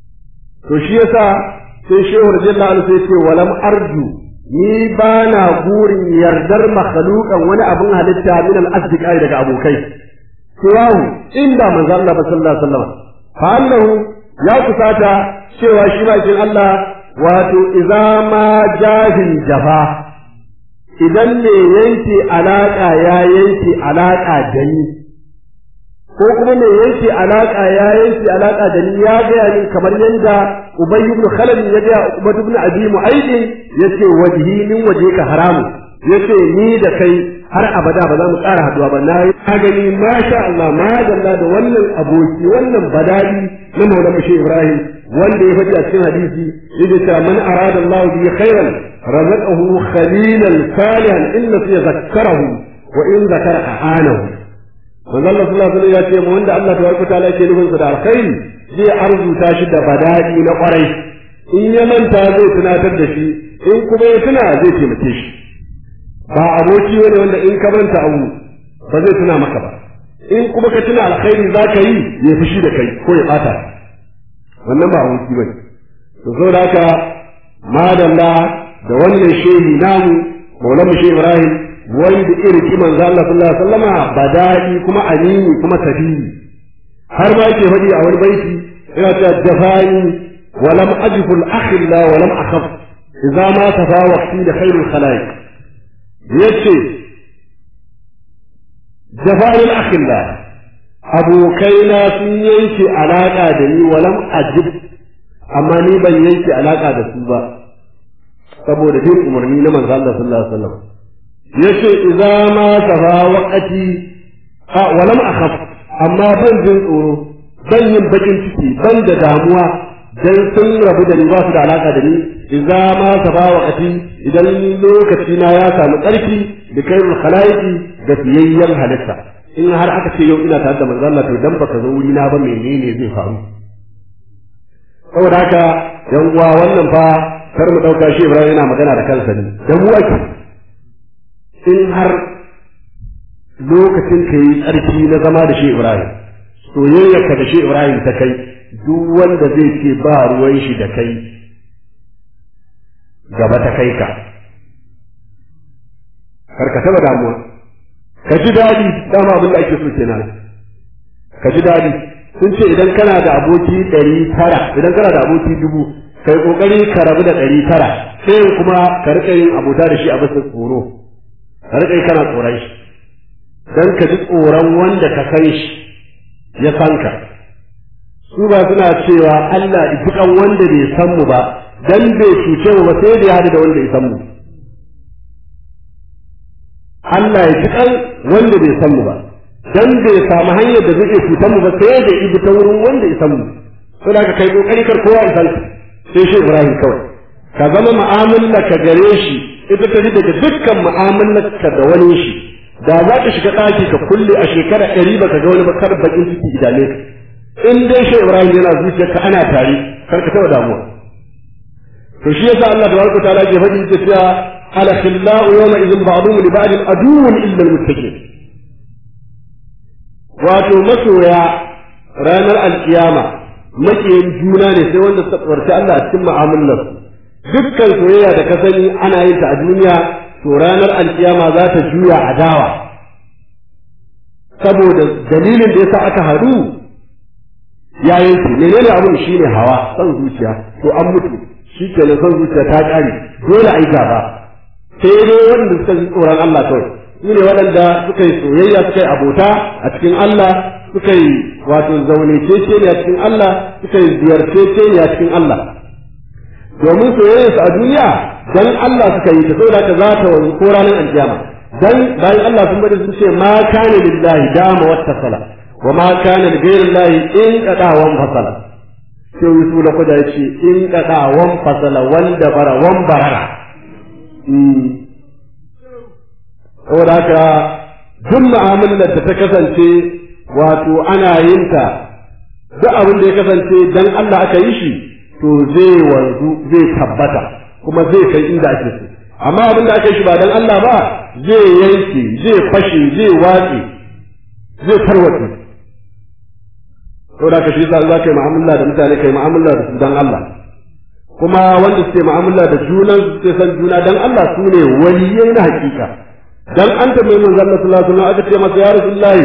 to shi yasa sai shehu radiyallahu anhu sai ce walam arju ni ba na burin yardar makhluqan wani abin halitta min al-asdiqai daga abokai siwahu inda manzo Allah ba sallallahu alaihi wasallam fa annahu ya kusata cewa shi bakin Allah wato idza ma jahil jafa idan ne yanke alaka ya yanke alaka da ni ko kuma mai yanke alaka ya yanke alaka da ni ya gaya ni kamar yadda Ubay ibn Khalid ya gaya Ubay ibn Abi Mu'ayd yace wajhi min wajhika haramu yace ni da kai har abada ba za mu ƙara haduwa ba na na gani masha Allah ma dalla da wannan aboki wannan badali na Maulana Mushi Ibrahim wanda ya faɗi a cikin hadisi yake cewa man arada Allah bi khairan razaqahu khalilan salihan illa fi zakkarahu wa in zakara ahanahu manzo Allah sallallahu alaihi ya ce mu wanda Allah tabaraka taala yake nufin sa da alkhairi zai arzuta shi da badadi na kwarai in ya manta zai tunatar da shi in kuma ya tuna zai taimake shi ba aboki wani wanda in ka manta abu ba zai tuna maka ba in kuma ka tuna alkhairi za ka yi ya fushi da kai ko ya bata wannan ba aboki bane to zo da haka madalla da wannan shehi namu maulana shehu ibrahim wanda irin ki manzo Allah sallallahu alaihi wasallama badai kuma amini kuma tabi'i har ma yake faɗi a wani baiti yana cewa jafani wa lam ajfu al akhilla wa lam akhaf idza ma tafawaqti da khairul khalaiq yace jafani al akhilla abokaina sun yanke alaka da ni wa lam ajib amma ni ban yanke alaka da su ba saboda bin umarni na manzo Allah sallallahu alaihi wasallam yace idza ma tafa waqati a walam akhaf amma ban jin tsoro ban yin bakin ciki ban da damuwa dan sun rabu da ni ba su da alaka da ni idza ma tafa waqati idan lokaci na ya samu karfi da kairul khalaiqi da fiyayyen halitta in har aka ce yau ina tare da manzo Allah to dan baka zo wuri na ba menene zai faru saboda haka yan uwa wannan fa kar mu dauka shi Ibrahim yana magana da kansa ne dan mu ake in har lokacin ka yi tsarki na zama da shi Ibrahim soyayyarka da shi Ibrahim ta kai duk wanda zai ce ba ruwan shi da kai gaba ta kai ka kar ka taba damuwa ka ji daɗi dama abin da ake so kenan ka ji daɗi sun ce idan kana da aboki ɗari tara idan kana da aboki dubu kai kokari ka rabu da ɗari tara sai kuma ka riƙa yin abota da shi a bisa tsoro ka riƙa yi kana tsoron shi dan ka ji tsoron wanda ka san shi ya san ka su ba suna cewa Allah ibukan wanda bai san mu ba dan bai cuce mu ba sai da ya hadu da wanda ya san mu Allah ya ji kan wanda bai san mu ba dan bai samu hanyar da zai cutar mu ba sai da ibi ta wurin wanda ya san mu sai da kai kokari kar kowa ya san sai shi Ibrahim kawai ka zama mu'amala ka gare shi ita ta ji daga dukkan mu'amalar ka da wani shi da za ka shiga ɗaki ka kulle a shekara ɗari baka ga wani bakar bakin ciki idane ka in dai shi Ibrahim yana zuciyarka ana tare kar ka taɓa damuwa to shi yasa Allah tabaraka ta'ala ke faɗi ta cewa ala khillau yawma idhin ba'dhum li ba'd aduwwun illa al-muttaqin wato masoya ranar alkiyama makiyin juna ne sai wanda suka tsorci Allah a cikin mu'amalar dukkan soyayya da ka sani ana yin ta a duniya to ranar alkiyama za ta juya adawa saboda dalilin da yasa aka haɗu yayin su menene abun shine hawa son zuciya to an mutu shi ke son zuciya ta ƙare dole a yi gaba sai dai waɗanda suka ji tsoron Allah kawai su ne waɗanda suka yi soyayya suka yi abota a cikin Allah suka yi wato zaune ne a cikin Allah suka yi ziyarce ne a cikin Allah domin soyayyarsu a duniya dan Allah suka yi ta saboda ka za ta wanzu ko ranar alkiyama dan bayan Allah sun bari sun ce ma kana lillahi dama wattasala wa ma kana li ghairillahi in qadawan fasala sai yusu da kuda yace in qadawan fasala wanda bara wan barara saboda haka duk mu'amalar da ta kasance wato ana yin ta duk abin da ya kasance dan Allah aka yi shi to zai wanzu zai tabbata kuma zai kai inda ake so amma abin da aka yi shi ba dan Allah ba zai yanke zai fashe zai watse zai tarwatse saboda ka shi yasa za ka yi mu'amala da mutane kai mu'amala da su dan Allah kuma wanda suke mu'amala da junan su suke san juna dan Allah su ne waliyai na hakika dan an tambaye manzo Allah sallallahu alaihi wasallam aka ce masa ya rasulullahi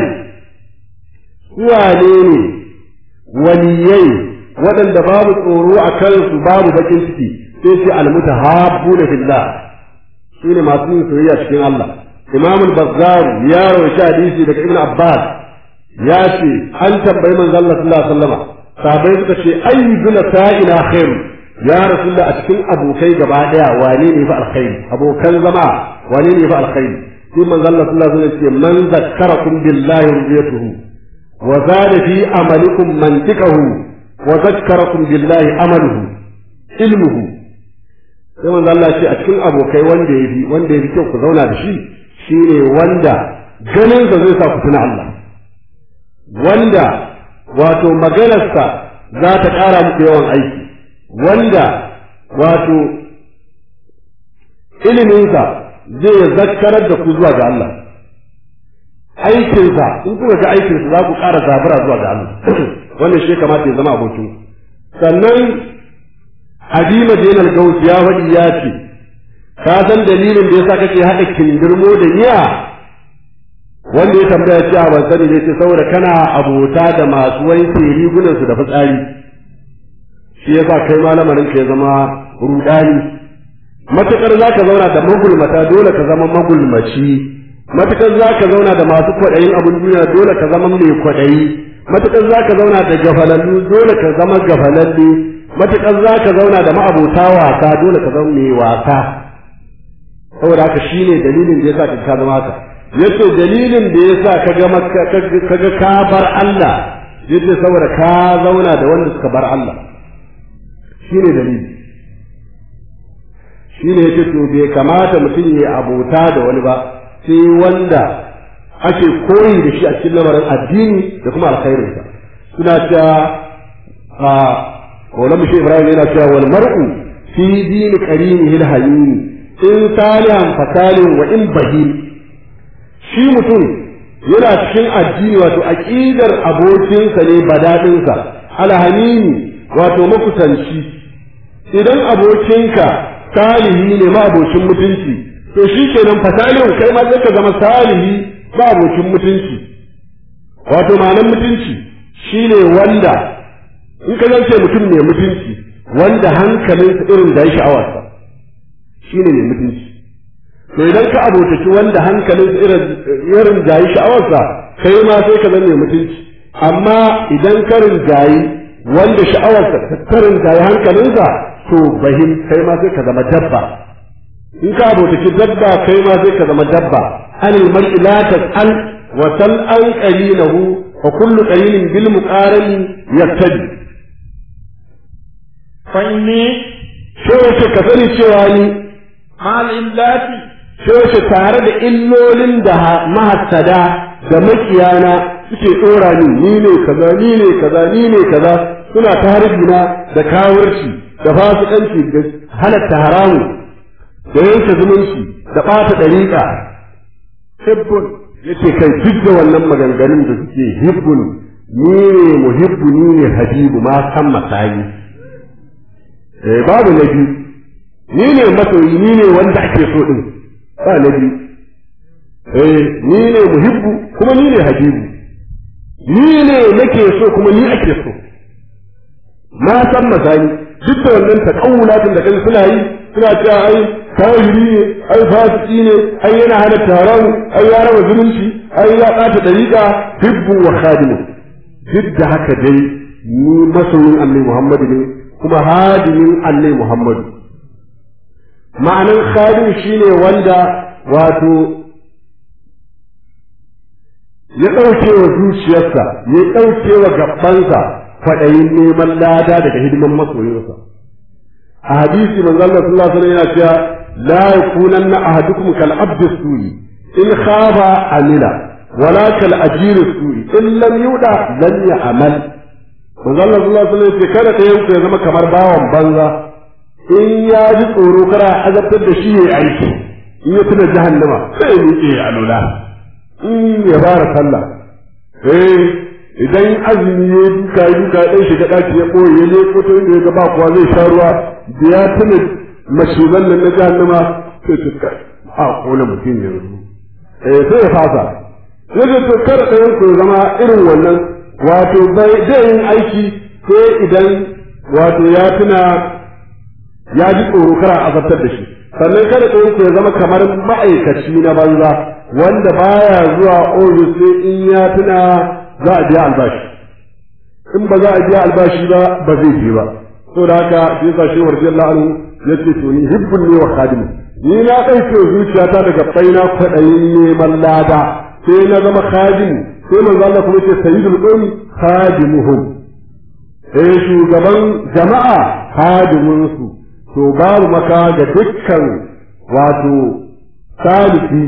wane ne waliyai waɗanda babu tsoro a kansu babu bakin ciki sai ce almutahabbuna fillah su ne masu yin soyayya cikin Allah Imam al-Bazzar ya rawaita hadisi daga Ibn Abbas ya ce an tambayi manzo Allah sallallahu alaihi wasallam sahabbai suka ce ayyuna sa'ina khair ya rasulullah a cikin abokai gaba daya wane ne fa alkhairi abokan zama wane ne fa alkhairi sai manzo Allah sallallahu alaihi wasallam ce man zakkarakum billahi rubiyatuhu wa zada fi amalikum mantiqahu wa zakkarakum billahi amaluhu ilmuhu sai manzo Allah ce a cikin abokai wanda yafi wanda yafi kyau ku zauna da shi shine wanda ganin sa zai sa ku tuna Allah wanda wato maganarsa za ta ƙara muku yawan aiki wanda wato iliminsa zai zakkarar da ku zuwa ga Allah aikinsa in kuka ga aikinsa za ku ƙara zabura zuwa ga Allah wannan shi kamata ya zama abokin sannan Hadima Zainal Gaus ya faɗi ya ce ka san dalilin da yasa kake haɗa kindirmo da niya wanda ya tambaya cewa ban sani ne ce saboda kana abota da masu wanke rigunan su da fitsari shi yasa kai malamarin ka ya zama rudani matukar zaka zauna da magulmata dole ka zama magulmaci matukar zaka zauna da masu kwaɗayin abin duniya dole ka zama mai kwaɗayi matukar zaka zauna da gafalallu dole ka zama gafalalle matukar zaka zauna da ma'abota wasa dole ka zama mai wasa saboda haka shine dalilin da yasa ka zama haka yace dalilin da yasa ka ga kaga ka bar Allah yace saboda ka zauna da wanda suka bar Allah shine dalili shine yace to bai kamata mutum ya abota da wani ba sai wanda ake koyi da shi a cikin lamarin addini da kuma alkhairinsa suna cewa Maulana Mushi Ibrahim yana cewa wal mar'u fi dini qarinihi al-hayyin in salihan fasalin wa in bahim shi mutum yana cikin addini wato aqidar abokinsa ne badadinsa alhamini wato makusanci idan abokinka salihi ne ma abokin mutunci to shi kenan fasalin kai ma sai ka zama salihi ba abokin mutunci wato ma'anar mutunci shine wanda in ka zance mutum mai mutunci wanda hankalinsa irin da ya sha'awarsa shine mai mutunci to idan ka abotaki wanda hankalinsa irin da ya sha'awarsa kai ma sai ka zama mai mutunci amma idan ka rinjayi wanda sha'awarsa ta rinjayi hankalinsa to bahim kai ma sai ka zama dabba in ka abotaki dabba kai ma sai ka zama dabba anil mar'i la tas'al wa sal an qarinahu wa kullu qarinin bil muqarani yaktadi fa inni sai ka sani cewa ni mal illati sai tare da illolin da mahassada da makiyana suke dora ni ni ne kaza ni ne kaza ni ne kaza suna ta harbina da kawurci da fasikanci da halatta haramu da yanke zumunci da ɓata ɗariƙa hibbun yace kai duk da wannan maganganun da suke hibbun ni ne muhibbu ni ne habibu ma san masayi eh babu na biyu ni ne masoyi ni ne wanda ake so din ba na biyu eh ni ne muhibbu kuma ni ne habibu ni ne nake so kuma ni ake so ma san masayi duk da wannan takawulatin da kai suna yi suna cewa ai kawiri ne ai fasiki ne ai yana hana taron ai ya raba zumunci ai ya ɓata dariƙa hibbu wa khadimu duk da haka dai ni masoyin annabi Muhammadu ne kuma hadimin annabi Muhammadu ma'anin khadim shine wanda wato ya ɗauke wa zuciyarsa ya ɗauke wa gabansa kwaɗayin neman lada daga hidiman masoyinsa a hadisi manzo Allah sallallahu alaihi wasallam yana cewa la yakunanna ahadukum kal abdi suri in khaba amila wala kal ajir suri in lam yuda lam ya'mal manzo Allah sallallahu alaihi wasallam kada da yanku ya zama kamar bawan banza in ya ji tsoro kara azabtar da shi yayi aiki in ya tuna jahannama sai ya miƙe ya alula in ya fara sallah eh idan azumi ya duka ya duka ya ɗan shiga ɗaki ya ɓoye ya leko ta inda ya ga ba kuwa zai sha ruwa da ya tuna mashigan nan na jahannama sai su ka a kona mutum yanzu eh sai ya fasa sai da to kar ɗayan ku zama irin wannan wato bai zai yin aiki sai idan wato ya tuna ya ji tsoro kara azabtar da shi sannan kada ɗayan ku ya zama kamar ma'aikaci na banza wanda baya zuwa ofis sai in ya tuna za a biya albashi in ba za a biya albashi ba ba zai je ba so da haka shi yasa shi warji Allah anhu yace to ni hibbun ne wa khadimu ni na ɗauke zuciyata daga baina kwaɗayin neman lada sai na zama khadimu sai manzo Allah kuma yace sayyidul qawmi khadimuhum eh shugaban jama'a khadimun su to babu maka ga dukkan wato saliki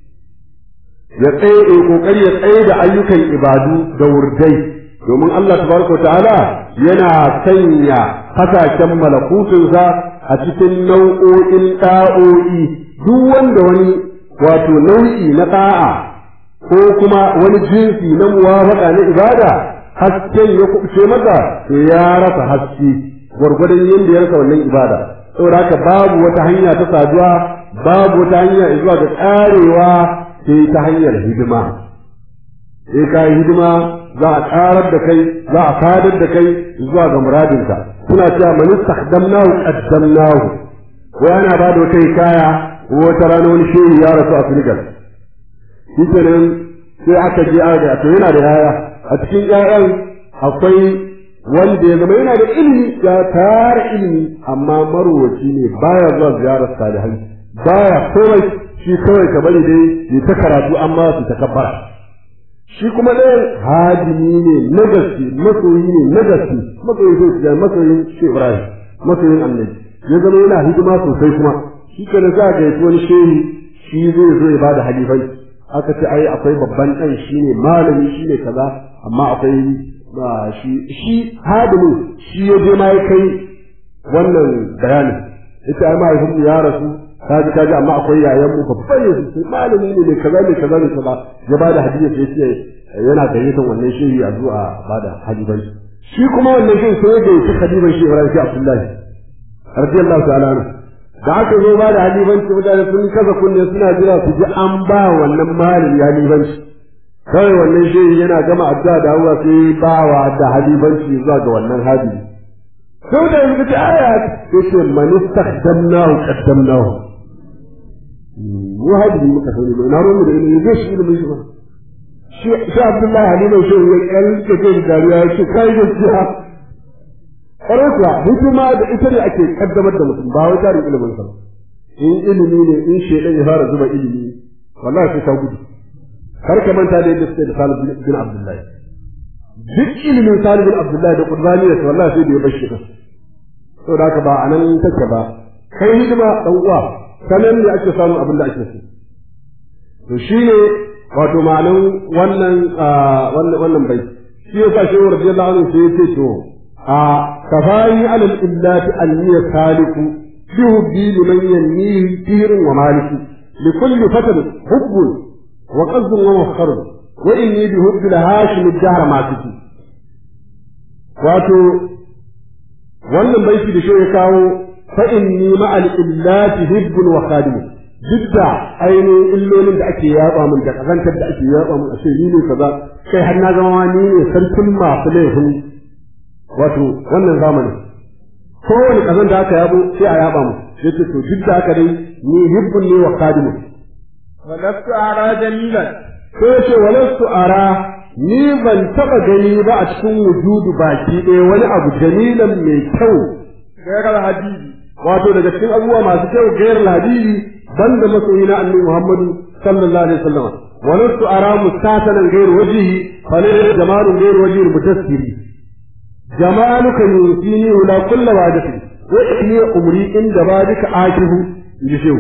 ya tsaye kokari ya tsaye da ayyukan ibadu da wurdai domin Allah tabaraka ta'ala yana sanya hasashen malakutunsa a cikin nau'o'in ɗa'o'i duk wanda wani wato nau'i na ɗa'a ko kuma wani jinsi na muwafaka na ibada hasken ya kuɓce masa to ya rasa haske gwargwadon yadda ya rasa wannan ibada saboda haka babu wata hanya ta saduwa babu wata hanya zuwa ga ƙarewa sai ta hanyar hidima sai ka yi hidima za a karar da kai za a fadar da kai zuwa ga muradinka suna cewa man istakhdamnahu qaddamnahu ko yana ba da wata hikaya ko wata rana wani shehu ya rasu a Senegal shi kenan sai aka je aka to yana da yaya a cikin ƴaƴan akwai wanda ya zama yana da ilimi ya tara ilimi amma marwaci ne baya zuwa ziyarar salihai baya komai shi kawai ka bari dai ya ta karatu amma su ta kabbara shi kuma ɗayan hadimi ne na gaske masoyi ne na gaske masoyi sai ya masoyin shi Ibrahim masoyin annabi ya zama yana hidima sosai kuma shi kana za ga yato wani shehi shi zai zo ya bada halifai aka ce ai akwai babban ɗan shine malami shine kaza amma akwai shi shi hadimin shi ya je ma ya kai wannan bayanin ita ai mahaifin ya rasu kaji kaji amma akwai yayan mu babban ne sai malami ne mai kaza ne kaza ne kaza ya bada hadisi sai ce yana gayyatar wannan shehi a zuwa bada hadibanci shi kuma wannan shehi sai ya gayyaci hadiban shi Ibrahim Abdullahi radiyallahu ta'ala anhu da aka zo ba da halifanci mutane sun kasa kunne suna jira su ji an ba wannan malami halifanci kawai wannan shehi yana gama addu'a da Allah sai ba wa da halifanci zuwa ga wannan hadisi sai da yanzu ta aya yace man istakhdamnahu qaddamnahu mu hadisi muka sani ba na ruwan da ilimi zai shi ilimin shi ba shi shi Abdullahi Halifa shehi ya kalke ce da dariya ya ce kai gaskiya kwarai kuwa hikima da ita ne ake kaddamar da mutum ba wai tarin ilimin sa in ilimi ne in shedan ya fara zuba ilimi wallahi sai ka gudu kar ka manta da yadda suke da Salih bin Abdullahi duk ilimin Salih bin Abdullahi da Qur'ani da wallahi sai da ya bashi da to da haka ba anan take ba kai hidima dan uwa sanan ne ake samun abin da ake so to shine wato ma'anan wannan wannan wannan bai shi yasa shehu radiyallahu anhu sai ya ce to a kafani alal illati anniya saliku bi hubbi liman yannihi tirin wa maliki li kulli fatan hubbun wa qasdun wa mafkharun wa inni bi hubbi la hashim ad-dahr ma fiki wato wannan baiti da shi ya kawo fa inni ma al illati hibbun wa khadim duk da ainihin illolin da ake yaba min da kazantar da ake yaba min a ce ni ne kaza kai har na zama ni ne sarkin masu laifin wato wannan zamanin kowane kazan da aka yabo sai a yaba mu yace to duk da haka dai ni hibbun ne wa qadimu ولست أرى جميلا ko yace walastu ara ni ban taba gani ba a cikin wujudu baki ɗaya wani abu jamilan mai kyau غير الحديد wato daga cikin abubuwa masu kyau gairar hadisi banda masoyi na annabi Muhammadu sallallahu alaihi wasallam walastu ara mustasanan gairu wajhihi fa la jamalun gairu wajhihi mutassiri جمالك يوصيني ولا كل وعدتي وإني أمري إن دبادك آكه يشيو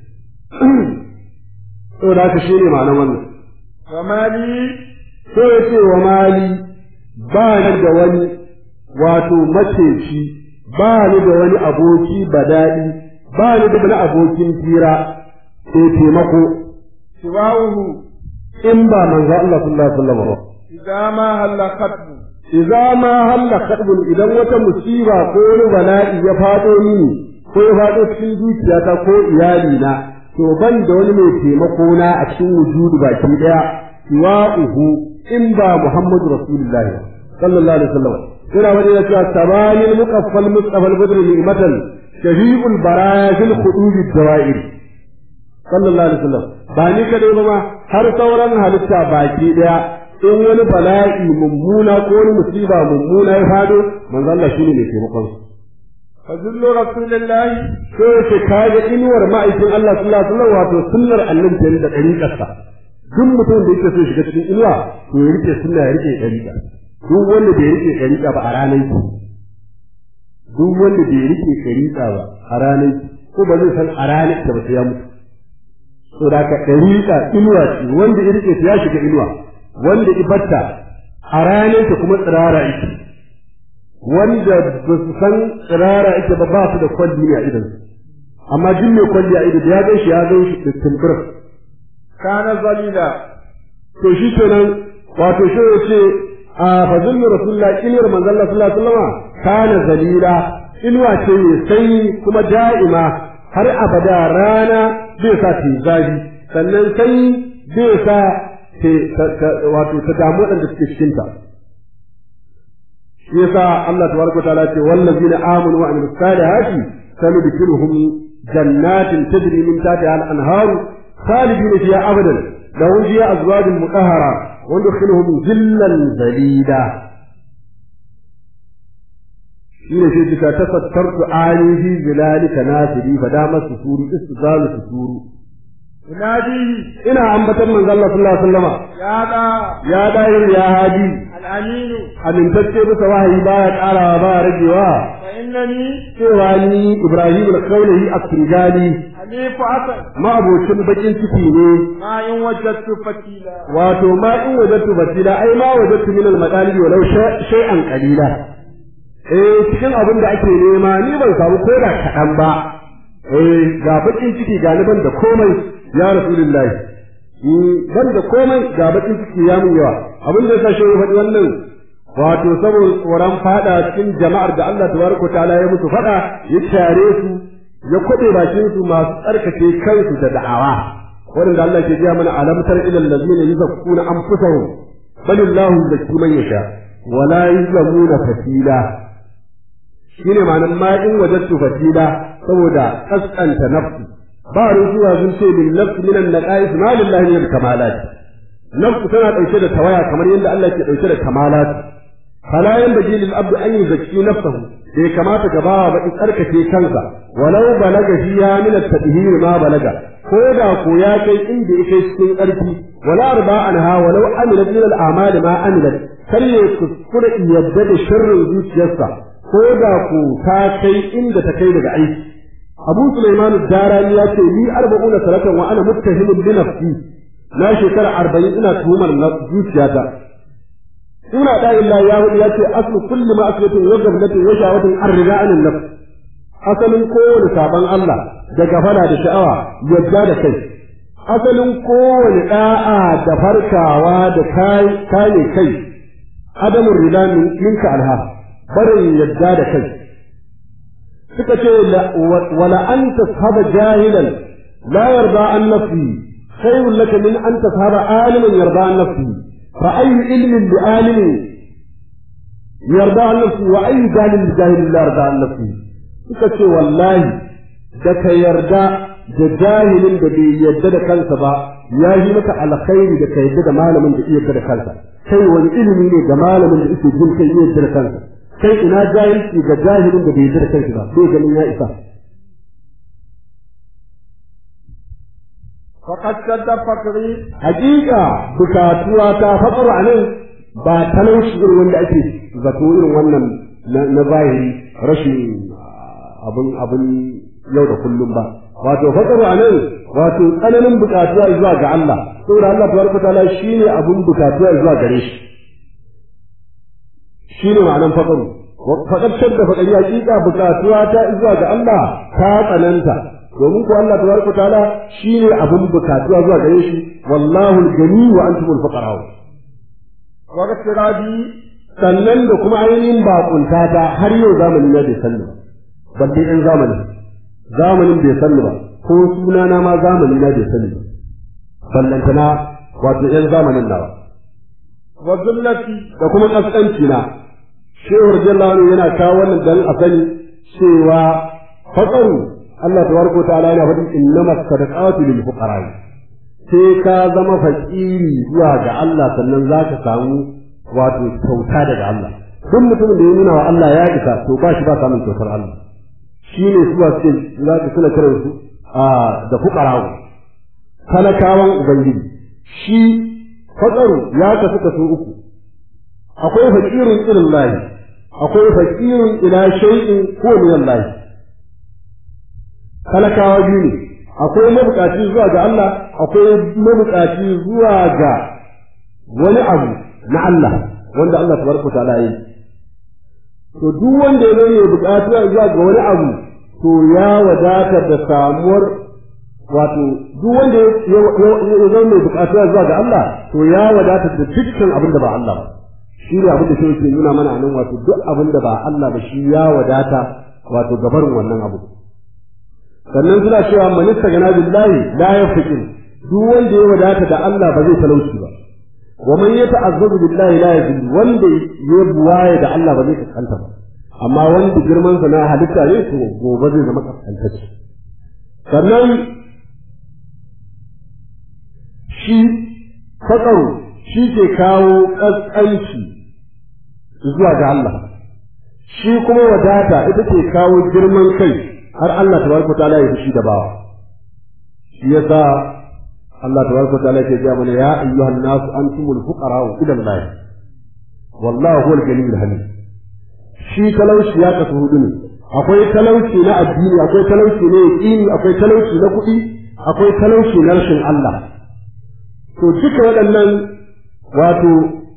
to da ka shine ma'anar wannan وما لي so yace wa mali ba ni da wani wato maceci ba ni da wani aboki badadi ba ni da wani abokin tira sai taimako سواه in ba manzo Allah sallallahu alaihi wasallam ba إذا ما هل خطب idza ma halla kadbun idan wata musiba ko wani bala'i ya fado mini ko ya fado cikin zuciyata ko iyali na to ban da wani mai taimako na a cikin wujudu baki daya siwa'uhu in ba Muhammadu Rasulullahi sallallahu alaihi wasallam ina wani ya cewa tabanil muqaffal mustafa al-badr ni'matan shafi'ul baraya fil khudud ad-dawa'ir sallallahu alaihi wasallam ba ni kadai ba ma har sauran halitta baki daya in wani bala'i mummuna ko wani musiba mummuna ya fado manzo Allah shine mai taimakon su فذل رسول الله ko yace kaga inuwar ma'aikin Allah sallallahu alaihi wasallam wato sunnar annabi kenan da dariƙarsa duk mutum da yake so shiga cikin inuwa to ya rike sunna ya rike dariƙa duk wanda bai rike dariƙa ba a ranar ki duk wanda bai rike dariƙa ba a ranar ki ko ba zai san a ranar ta ba sai ya mutu to da ka dariƙa inuwa ce wanda ya rike ta ya shiga inuwa wanda ibatta a ranar ta kuma tsirara ita wanda ba su san tsirara ita ba ba su da kwalli a idan amma duk mai kwalli a ido da ya gan shi ya gan shi da tumbur كان ظليلا to shi kenan wato shi ya ce a fazil rasulullah inuwar manzon Allah sallallahu alaihi wasallam kana zalila inuwa ce mai sanyi kuma da'ima har abada rana zai sa ta yi zafi sannan sanyi zai sa wato ta damu waɗanda suke cikinta shi yasa Allah tabaraka ta'ala ce wallazina amanu wa amilus salihati sanudkhiluhum jannatin tajri min tahtiha al-anhar khalidin fiha abadan lahum fiha azwajun mutahhara wa nudkhiluhum zillan zalida shine sai kika tafattartu ani fi zilalika nasiri fa dama susuru istizalu susuru يناديه ina ambatan manzo Allah sallallahu alaihi wasallama يا ذا ya dahir ya hadi الأمين amintacce bisa wahayi baya karawa baya ragewa فإن فإنني cewa ni Ibrahim al-Khawlahi as-Singali حليف عسل ma'abocin bakin ciki ne ما إن وجدت فتيلا wato ma in wajattu basila ai ma wajattu min al-madalibi walau sha- shay'an qalila eh cikin abin da ake nema ni ban samu ko da kaɗan ba eh ga bakin ciki ga ni ban da komai ya rasulullahi Mm, ban da komai ga bakin ciki ya mun yawa abin da yasa shehu faɗi wannan wato saboda tsoron fada cikin jama'ar da Allah tabaraka ta'ala ya musu fada ya tare su ya kwade bakin su masu tsarkake kansu da da'awa wanda Allah ke gaya mana alamtar ila allazina yuzakkuna anfusahum bal Allahu yuzakki man yasha wa la yuzlamuna fatila shine ma'anar ma in wajadtu fatila saboda kaskanta nafsi ba ruzuwa sun ce lil nafsi min an-naqais ma lillahi min al-kamalat nafsu tana dauke da tawaya kamar yadda Allah ke dauke da kamalat fala yanbaghi lil abd an yuzakki nafsahu bai kamata ka bawa ba in tsarkake kansa walau balaga fiya min at-tadhhir ma balaga ko da ko ya kai inda yake cikin ƙarfi wala arba anha walau amilat min al-a'mal ma amilat kar ya kuskure yadda da sharrin zuciyarsa ko da ko ta kai inda ta kai daga aiki Abu Sulaiman ad-Darani ya ce ni arba'una salatan wa ana muttahimun bi nafsi na shekara arba'in ina tuhumar na zuciyata ina da illa ya hudu ya ce aslu kulli ma aslatun wa gablatin wa shawatin arriga anin nafs asalin kowane sabon Allah da gafara da sha'awa yadda da kai asalin kowane da'a da farkawa da kane kai adamun rida minka alha barin yadda da kai suka ce wala an tashaba jahilan la yarda an nafsi khairun laka min an tashaba aliman yarda an nafsi fa ayu ilmin bi alimin yarda an nafsi wa ayu jahilin bi jahilin la yarda an nafsi suka ce wallahi da ka yarda da jahilin da bai yarda da kansa ba ya yi maka alkhairi da ka yarda da malamin da iya yarda da kansa kai wani ilimi ne ga malamin da yake jin kai iya yarda da kansa kai ina jahilci ga jahilin da bai yarda da kansa ba bai ganin ya isa فقد شد فقري hakika bukatuwa ta fatsar a nan ba talauci irin wanda ake zato irin wannan na zahiri rashin abin abin yau da kullum ba wato fatsar a nan wato tsananin bukatuwa zuwa ga Allah saboda Allah tabaraka ta'ala shine abin bukatuwa zuwa gare shi shine ma'anan fatsaru faƙar shadda faƙari hakika bukatuwa ta zuwa ga Allah ta tsananta domin ko Allah tabaraka ta'ala shine abun bukatuwa zuwa gare shi wallahu al-gani wa antum al-fuqara wa gasirabi sannan da kuma ainihin bakunta ta har yau zamanin ya bai sanni ba balle in zamanin zamanin bai sanni ba ko suna na ma zamanin na bai sanni ba ballantana wato yan zamanin nawa wa zullati da kuma kaskanci na shehu radiyallahu anhu yana kawo wannan dan a sani cewa faqaru Allah tabaraka ta'ala yana faɗin innama sadaqatu lil fuqara sai ka zama fakiri zuwa ga Allah sannan za ka samu wato kyauta daga Allah duk mutumin da ya nuna wa Allah ya isa to ba shi ba samun kyautar Allah shi ne su ba suke za ka suna kiran su a da fuqara talakawan ubangiji shi faqaru ya kasu kaso uku akwai fakirun ilin lahi akwai fakirun ila shay'in ko min Allah talakawa biyu ne akwai mabukaci zuwa ga Allah akwai mabukaci zuwa ga wani abu na Allah wanda Allah tabaraka ta'ala yi to duk wanda ya zama bukatu zuwa ga wani abu to ya wadata da samuwar wato duk wanda ya zama mai bukatu zuwa ga Allah to ya wadata da dukkan abin da ba Allah ba shi ne abin da shi ke nuna mana nan wato duk abin da ba Allah ba shi ya wadata wato gabarin wannan abu sannan suna cewa man istagana billahi la yafqir duk wanda ya wadata da Allah ba zai talauci ba wa man yata'azzabu billahi la yazil wanda ya buwaye da Allah ba zai kaskanta ba amma wanda girman sa na halitta ne to gobe zai zama kaskantacce sannan shi fakaru shi ke kawo kaskanci zuwa ga Allah shi kuma wadata ita ke kawo girman kai har Allah tabaraka ta'ala ya fushi da bawa shi yasa Allah tabaraka ta'ala ke ga mana ya ayyuhan nas antumul fuqara ila Allah wallahu huwal ghaniyyul hamid shi talauci ya kasu hudu ne akwai talauci na addini akwai talauci na yaƙini akwai talauci na kuɗi akwai talauci na rashin Allah to duka waɗannan wato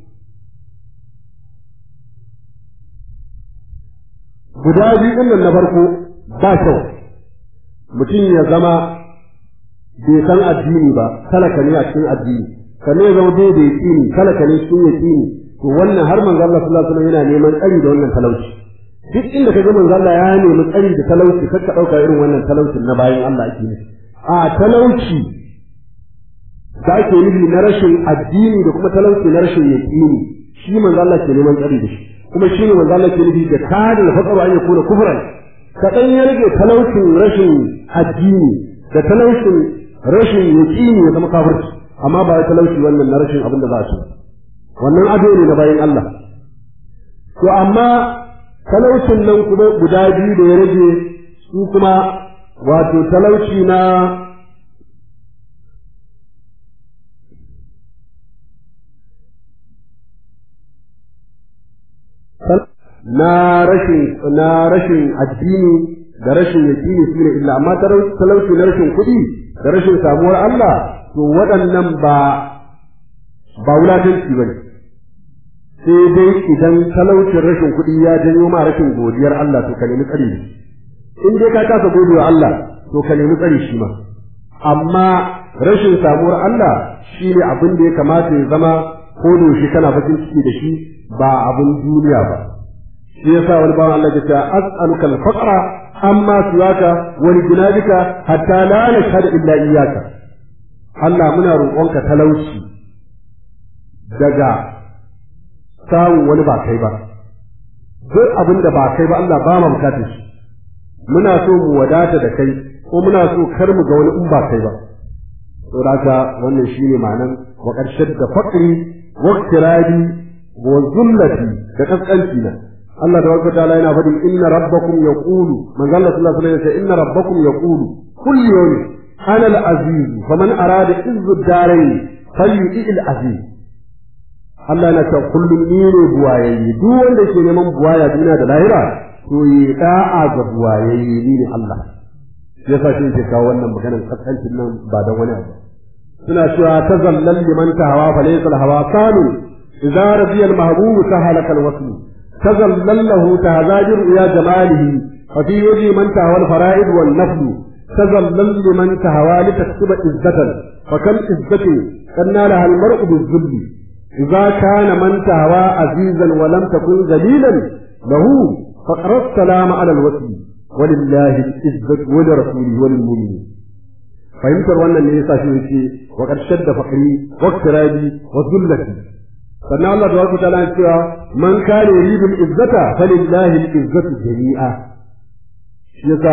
guda biyu ɗin nan na farko ba kyau mutum ya zama bai san addini ba talaka ne a cikin addini sannan ya zama bai da yaƙini talaka ne cikin yaƙini to wannan har manzo Allah sallallahu alaihi wasallam yana neman tsari da wannan talauci duk inda ka ga manzo Allah ya nemi tsari da talauci kar ka dauka irin wannan talaucin na bayan Allah ake nufi a talauci da ake nufi na rashin addini da kuma talauci na rashin yaƙini shi manzo Allah ke neman tsari da shi kuma shi ne manzo Allah ke nufi da kada da faqaru an yakuna kufran kaɗan ya rage talaucin rashin addini da talaucin rashin yaƙini ya zama kafirci amma ba ya talauci wannan na rashin abin da za a ci wannan ado ne na bayan Allah to amma talaucin nan kuma guda biyu da ya rage su kuma wato talauci na na rashin na rashin addini da rashin yaƙini su ne illa amma talauci na rashin kuɗi da rashin samuwar Allah to waɗannan ba ba wulatanci ba ne sai dai idan talaucin rashin kuɗi ya janyo ma rashin godiyar Allah to ka nemi tsari in dai ka kasa godewa Allah to ka nemi tsari shi ma amma rashin samuwar Allah shi ne abin da ya kamata ya zama ko yaushe kana bakin ciki da shi ba abin duniya ba shi yasa wani bawan Allah ya ce as'aluka al-faqra amma siwaka wa lijnabika hatta la nashhadu illa iyyaka Allah muna roƙonka talauci daga samun wani ba kai ba duk abin da ba kai ba Allah ba mu bukatar shi muna so mu wadata da kai ko muna so kar mu ga wani in ba kai ba to haka wannan shine ma'anan wa qarshad da faqri wa iktirabi wa zullati da kaskanci na Allah tabaraka ta'ala yana faɗin inna rabbakum yaqulu manzo Allah sallallahu alaihi wasallam inna rabbakum yaqulu kullu yawm ana al-aziz faman arada izzu ad-darain falyuti al-aziz Allah na ta kullum ni ne buwayayye duk wanda ke neman buwaya duniya da lahira to yi da'a ga buwayayye ni ne Allah sai yasa shi ke kawo wannan maganar kaskancin nan ba da wani abu suna cewa tazallal liman tahawa fa laysa al-hawa kanu idza radiya al-mahbub sahalaka al-wasl tazallal lahu tahzajir ya jamalihi fa fi wajhi man tahawa al-fara'id wal nafl tazallal liman tahawa li taksuba izzatan fa kam izzatin kanna laha al-mar'u biz-zulli إذا كان من تهوى عزيزا ولم تكن ذليلا له فقر السلام على الوصل ولله العزة ولرسوله وللمؤمنين fahimtar wannan ne yasa shi yake wa ƙarshen da fakari wa kirabi wa zullati sannan Allah tabaraka ta'ala ya cewa man kana yuridu izzata falillahi al-izzatu jami'a shi yasa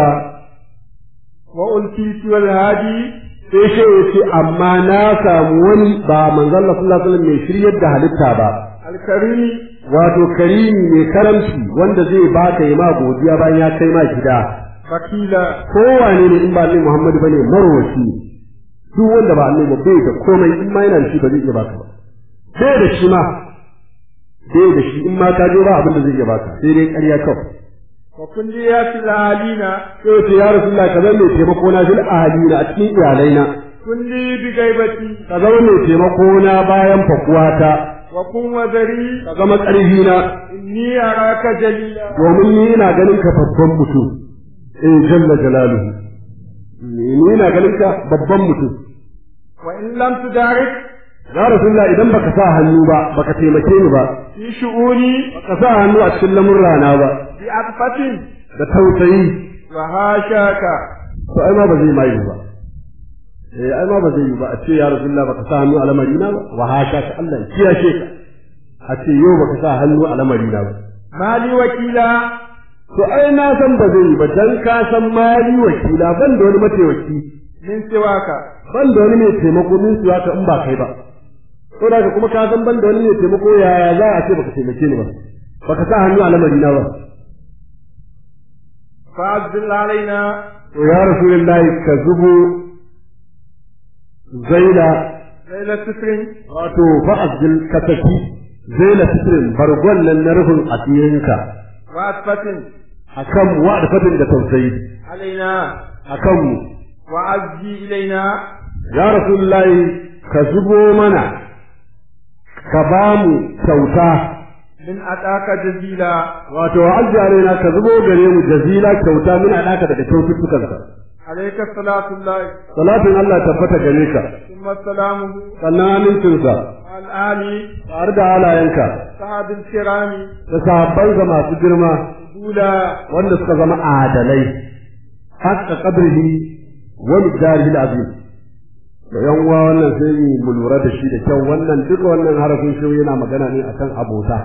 wa ulti wal hadi sai shi ya ce amma na samu wani ba manzon Allah sallallahu alaihi wasallam mai shiryar da halitta ba alkarimi wato karimi mai karamci wanda zai baka yi ma godiya bayan ya kai ma gida fakila kowane ne in ba annabi Muhammadu bane marwaci duk wanda ba annabi ba bai da komai in ma yana da shi ba zai iya baka ba bai da shi ma bai da shi in ma ka je ba abin da zai iya baka sai dai ƙarya kawai wa kulliyatil halina sai ce ya rasulullah ka zama mai taimako na fil ahalina a cikin iyalaina kulli bi gaibati ka zama mai taimako na bayan fakuwata wa kun wazari ka zama ƙarfi na inni araka jalila domin ni ina ganin ka babban mutum eh jalla jalaluhu ni ina ganin ka babban mutum wa in lam tudarik ya rasulullah idan baka sa hannu ba baka taimake ni ba fi shu'uni baka sa hannu a cikin lamurrana ba bi afatin da tausayi wa hashaka to ai ma ba zai mai ba eh ai ma ba zai yi ba a ce ya rasulullah baka sa hannu a lamarina ba wa hasha ka Allah ya kiyashe ka a ce yau baka sa hannu a lamarina ba mali wakila to ai na san ba zai yi ba dan ka san mali wakila ban da wani mataimaki min siwaka ban da wani mai taimako min su ka in ba kai ba to da kuma ka san ban da wani mai taimako yaya za a ce baka taimake ni ba baka sa hannu a lamarina ba fa'azzil alaina to ya rasulullahi ka zubo zaila laila sitrin wato fa'azil ka saki zaila sitrin bargon nan na rufin asirinka wa asfatin akan mu wa da fadin da tausayi علينا akan mu وعزي إلينا ya rasulullahi ka zubo mana ka ba mu kyauta من أتاك جزيلا wato azzi alaina ka zubo gare mu jazila kyauta min alaka daga kyaututtukan ka عليك صلاة الله salatin Allah tabbata gare ka ثم سلامه sannan amincinsa على الآل tare da halayenka صحاب الكرام da sahabbansa masu girma أولى wanda suka zama adalai haqqa qadrihi wa miqdarihi al-azim da yan uwa wannan sai mu lura da shi da kyau wannan duka wannan harafin shi yana magana ne akan abota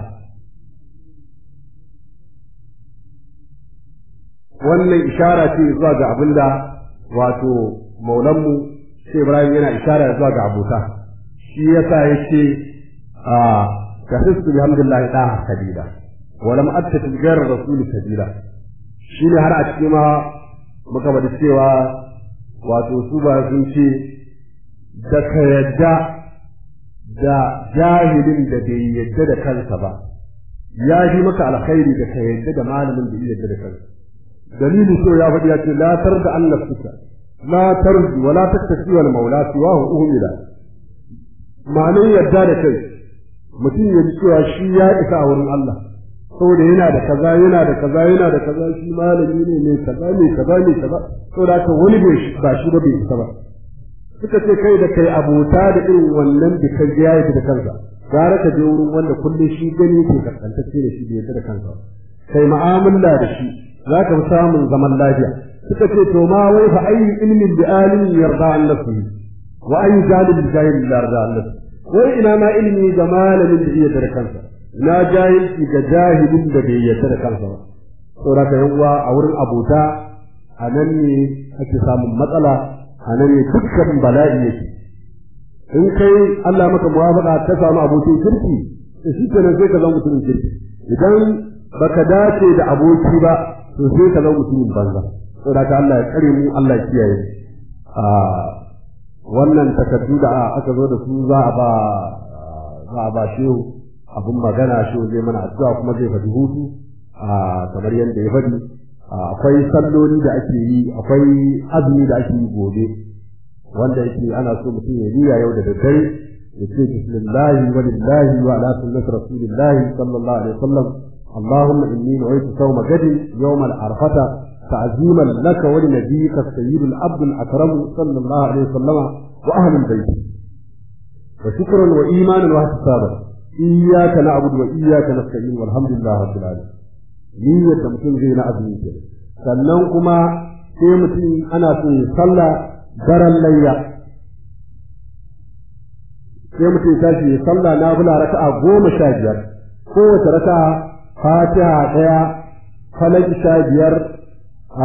wannan ishara ce zuwa ga abinda wato maulanmu shi Ibrahim yana ishara zuwa ga abota shi yasa yake a tahistu bihamdillahi da kadida wa lam attafi ghayra rasul sabila shi ne har a cikin ma muka bada cewa wato su ba sun ce da ka yadda da jahilin da bai yadda da kansa ba ya yi maka alkhairi da ka yadda da malamin da ya yadda da kansa dalili so ya faɗi ya ce la tarda an nafsuka la tarji wa la tattafi wal maula siwa hu uhmila ma'anin yadda da kai mutum ya ji cewa shi ya isa a wurin Allah saboda yana da kaza yana da kaza yana da kaza shi malami ne mai kaza mai kaza mai kaza saboda haka wani bai ba shi ba bai isa ba suka ce kai da kai abota da irin wannan da ka ya yi da kansa gara ka je wurin wanda kullum shi gani ke kaskantacce da shi bai yarda da kansa kai mu'amala da shi za ka fi samun zaman lafiya suka ce to ma wai fa ayi ilmin bi alimin yarda an nafsihi wa ayi jalil bi jahil yarda an nafsihi wai ina ma ilimi ga malamin da iya da kansa na jahilci ga jahilin da bai yarda da kansa ba saboda ka yan uwa a wurin abota a nan ne ake samun matsala a nan ne dukkan bala'i yake in kai Allah maka muwafaqa ka samu abokin kirki to shi kenan sai ka zama mutumin kirki idan baka dace da aboki ba to sai ka zama mutumin banza saboda ka Allah ya kare mu Allah ya kiyaye a wannan takardu da aka zo da su za a ba za a ba shehu abun magana shehu zai mana addu'a kuma zai faɗi hutu a kamar yadda ya faɗi akwai salloli da ake yi akwai azumi da ake yi gobe wanda yake ana so mutum ya riya yau da daddare ya ce bismillahi wa lillahi wa ala sunnati rasulillahi sallallahu alaihi wasallam اللهم إني نويت صوم غد يوم العرفة تعظيما لك ولنبيك السيد العبد الأكرم صلى الله عليه وسلم وأهل البيت وشكرا وإيمانا واحتسابا إياك نعبد وإياك نستعين والحمد لله رب العالمين niyyar da mutum zai na azumi ke sannan kuma sai mutum ana so ya sallah daren layya sai mutum tashi ya sallah na bula raka'a goma sha biyar kowace raka'a fatiha ɗaya falaki sha biyar a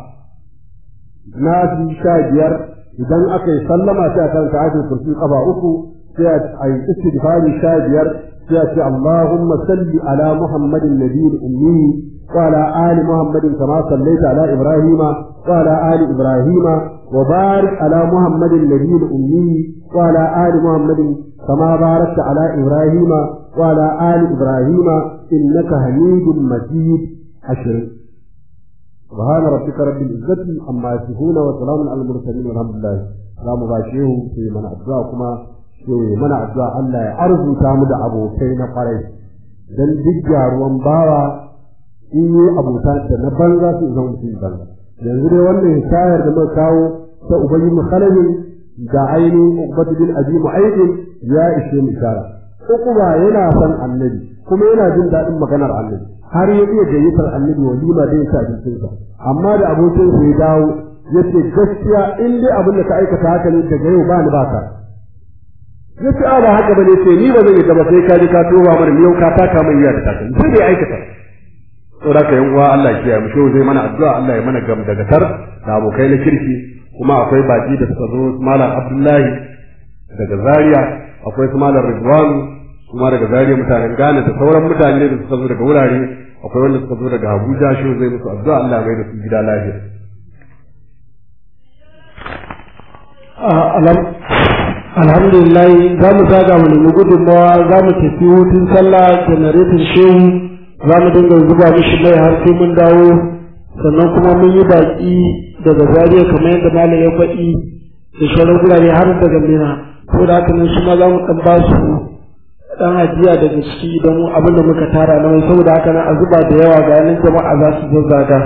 nasi sha biyar idan aka yi sallama sai a karanta ajin kursi kafa uku sai a yi istighfari sha biyar sai a ce Allahumma salli ala Muhammadin nabiyil ummi wa ala ali Muhammadin kama sallaita ala Ibrahima wa ala ali Ibrahima wa barik ala Muhammadin nabiyil ummi wa ala ali Muhammadin kama barakta ala Ibrahima wa ala ali Ibrahima innaka Hamidum Majid ashirin سبحان ربك رب العزة عما يصفون وسلام على المرسلين والحمد لله za mu ba shehu sai mana addu'a kuma sai mana addu'a Allah ya arzuta mu da abokai na kwarai dan duk gyaruwan bawa in yi abota da na banza su zama mutum banza yanzu dai wannan hikayar da muka kawo ta ubayyin mukhalafin da ainihin ubatu bin azimu aikin ya ishe mu ishara ukuba yana son annabi kuma yana jin daɗin maganar annabi har ya iya gayyatar annabi walima da ya sa abincinsa amma da abokinsa ya dawo yace gaskiya in dai abin da ka aikata haka ne daga yau ba ni ba ka yace a ba haka bane sai ni ba zan yi gaba sai ka ji ka toba mana yau ka taka mai iya da taka sai dai aikata saboda ka yan uwa Allah ya kiyaye mu shi zai mana addu'a Allah ya mana gam daga tar da abokai na kirki kuma akwai baki da suka zo malam Abdullahi daga Zaria akwai su malam Ridwan kuma daga Zaria mutanen Ghana da sauran mutane da suka zo daga wurare akwai wanda suka zo daga Abuja shi zai musu addu'a Allah ya mai da su gida lafiya alhamdulillah za mu zaga mu nemi gudunmawa za mu tafi hutun sallah janaretin shehu za mu dinga zuba mishi mai har sai mun dawo sannan kuma mun yi baƙi daga zariya kamar yadda malam ya faɗi da sauran gurare har daga mina ko da haka nan su ma za mu ɗan ba su ɗan ajiya daga ciki don abin da muka tara na wai saboda haka nan a zuba da yawa ga yanin jama'a za su zazzaga.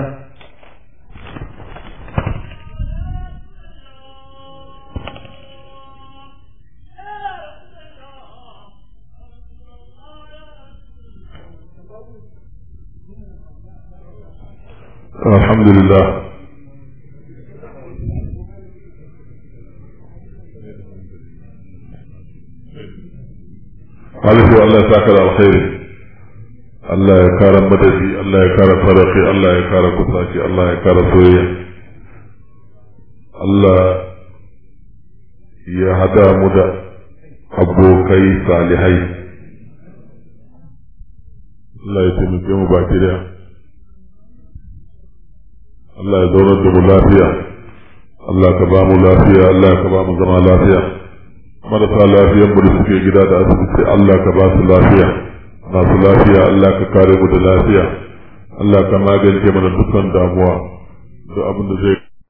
الحمد لله Alifu Allah ya saka da alkhairi Allah ya kara madadi Allah ya kara farafi Allah ya kara kusaci Allah ya kara soyayya Allah ya hada mu da abokai salihai Allah ya taimake mu baki daya Allah ya zaunar da mu lafiya Allah ka ba mu lafiya Allah ka ba mu zama lafiya marasa lafiyan mu da suke gida da asibiti Allah ka ba su lafiya masu lafiya Allah ka kare mu da lafiya Allah ka magance mana dukkan damuwa da abin da zai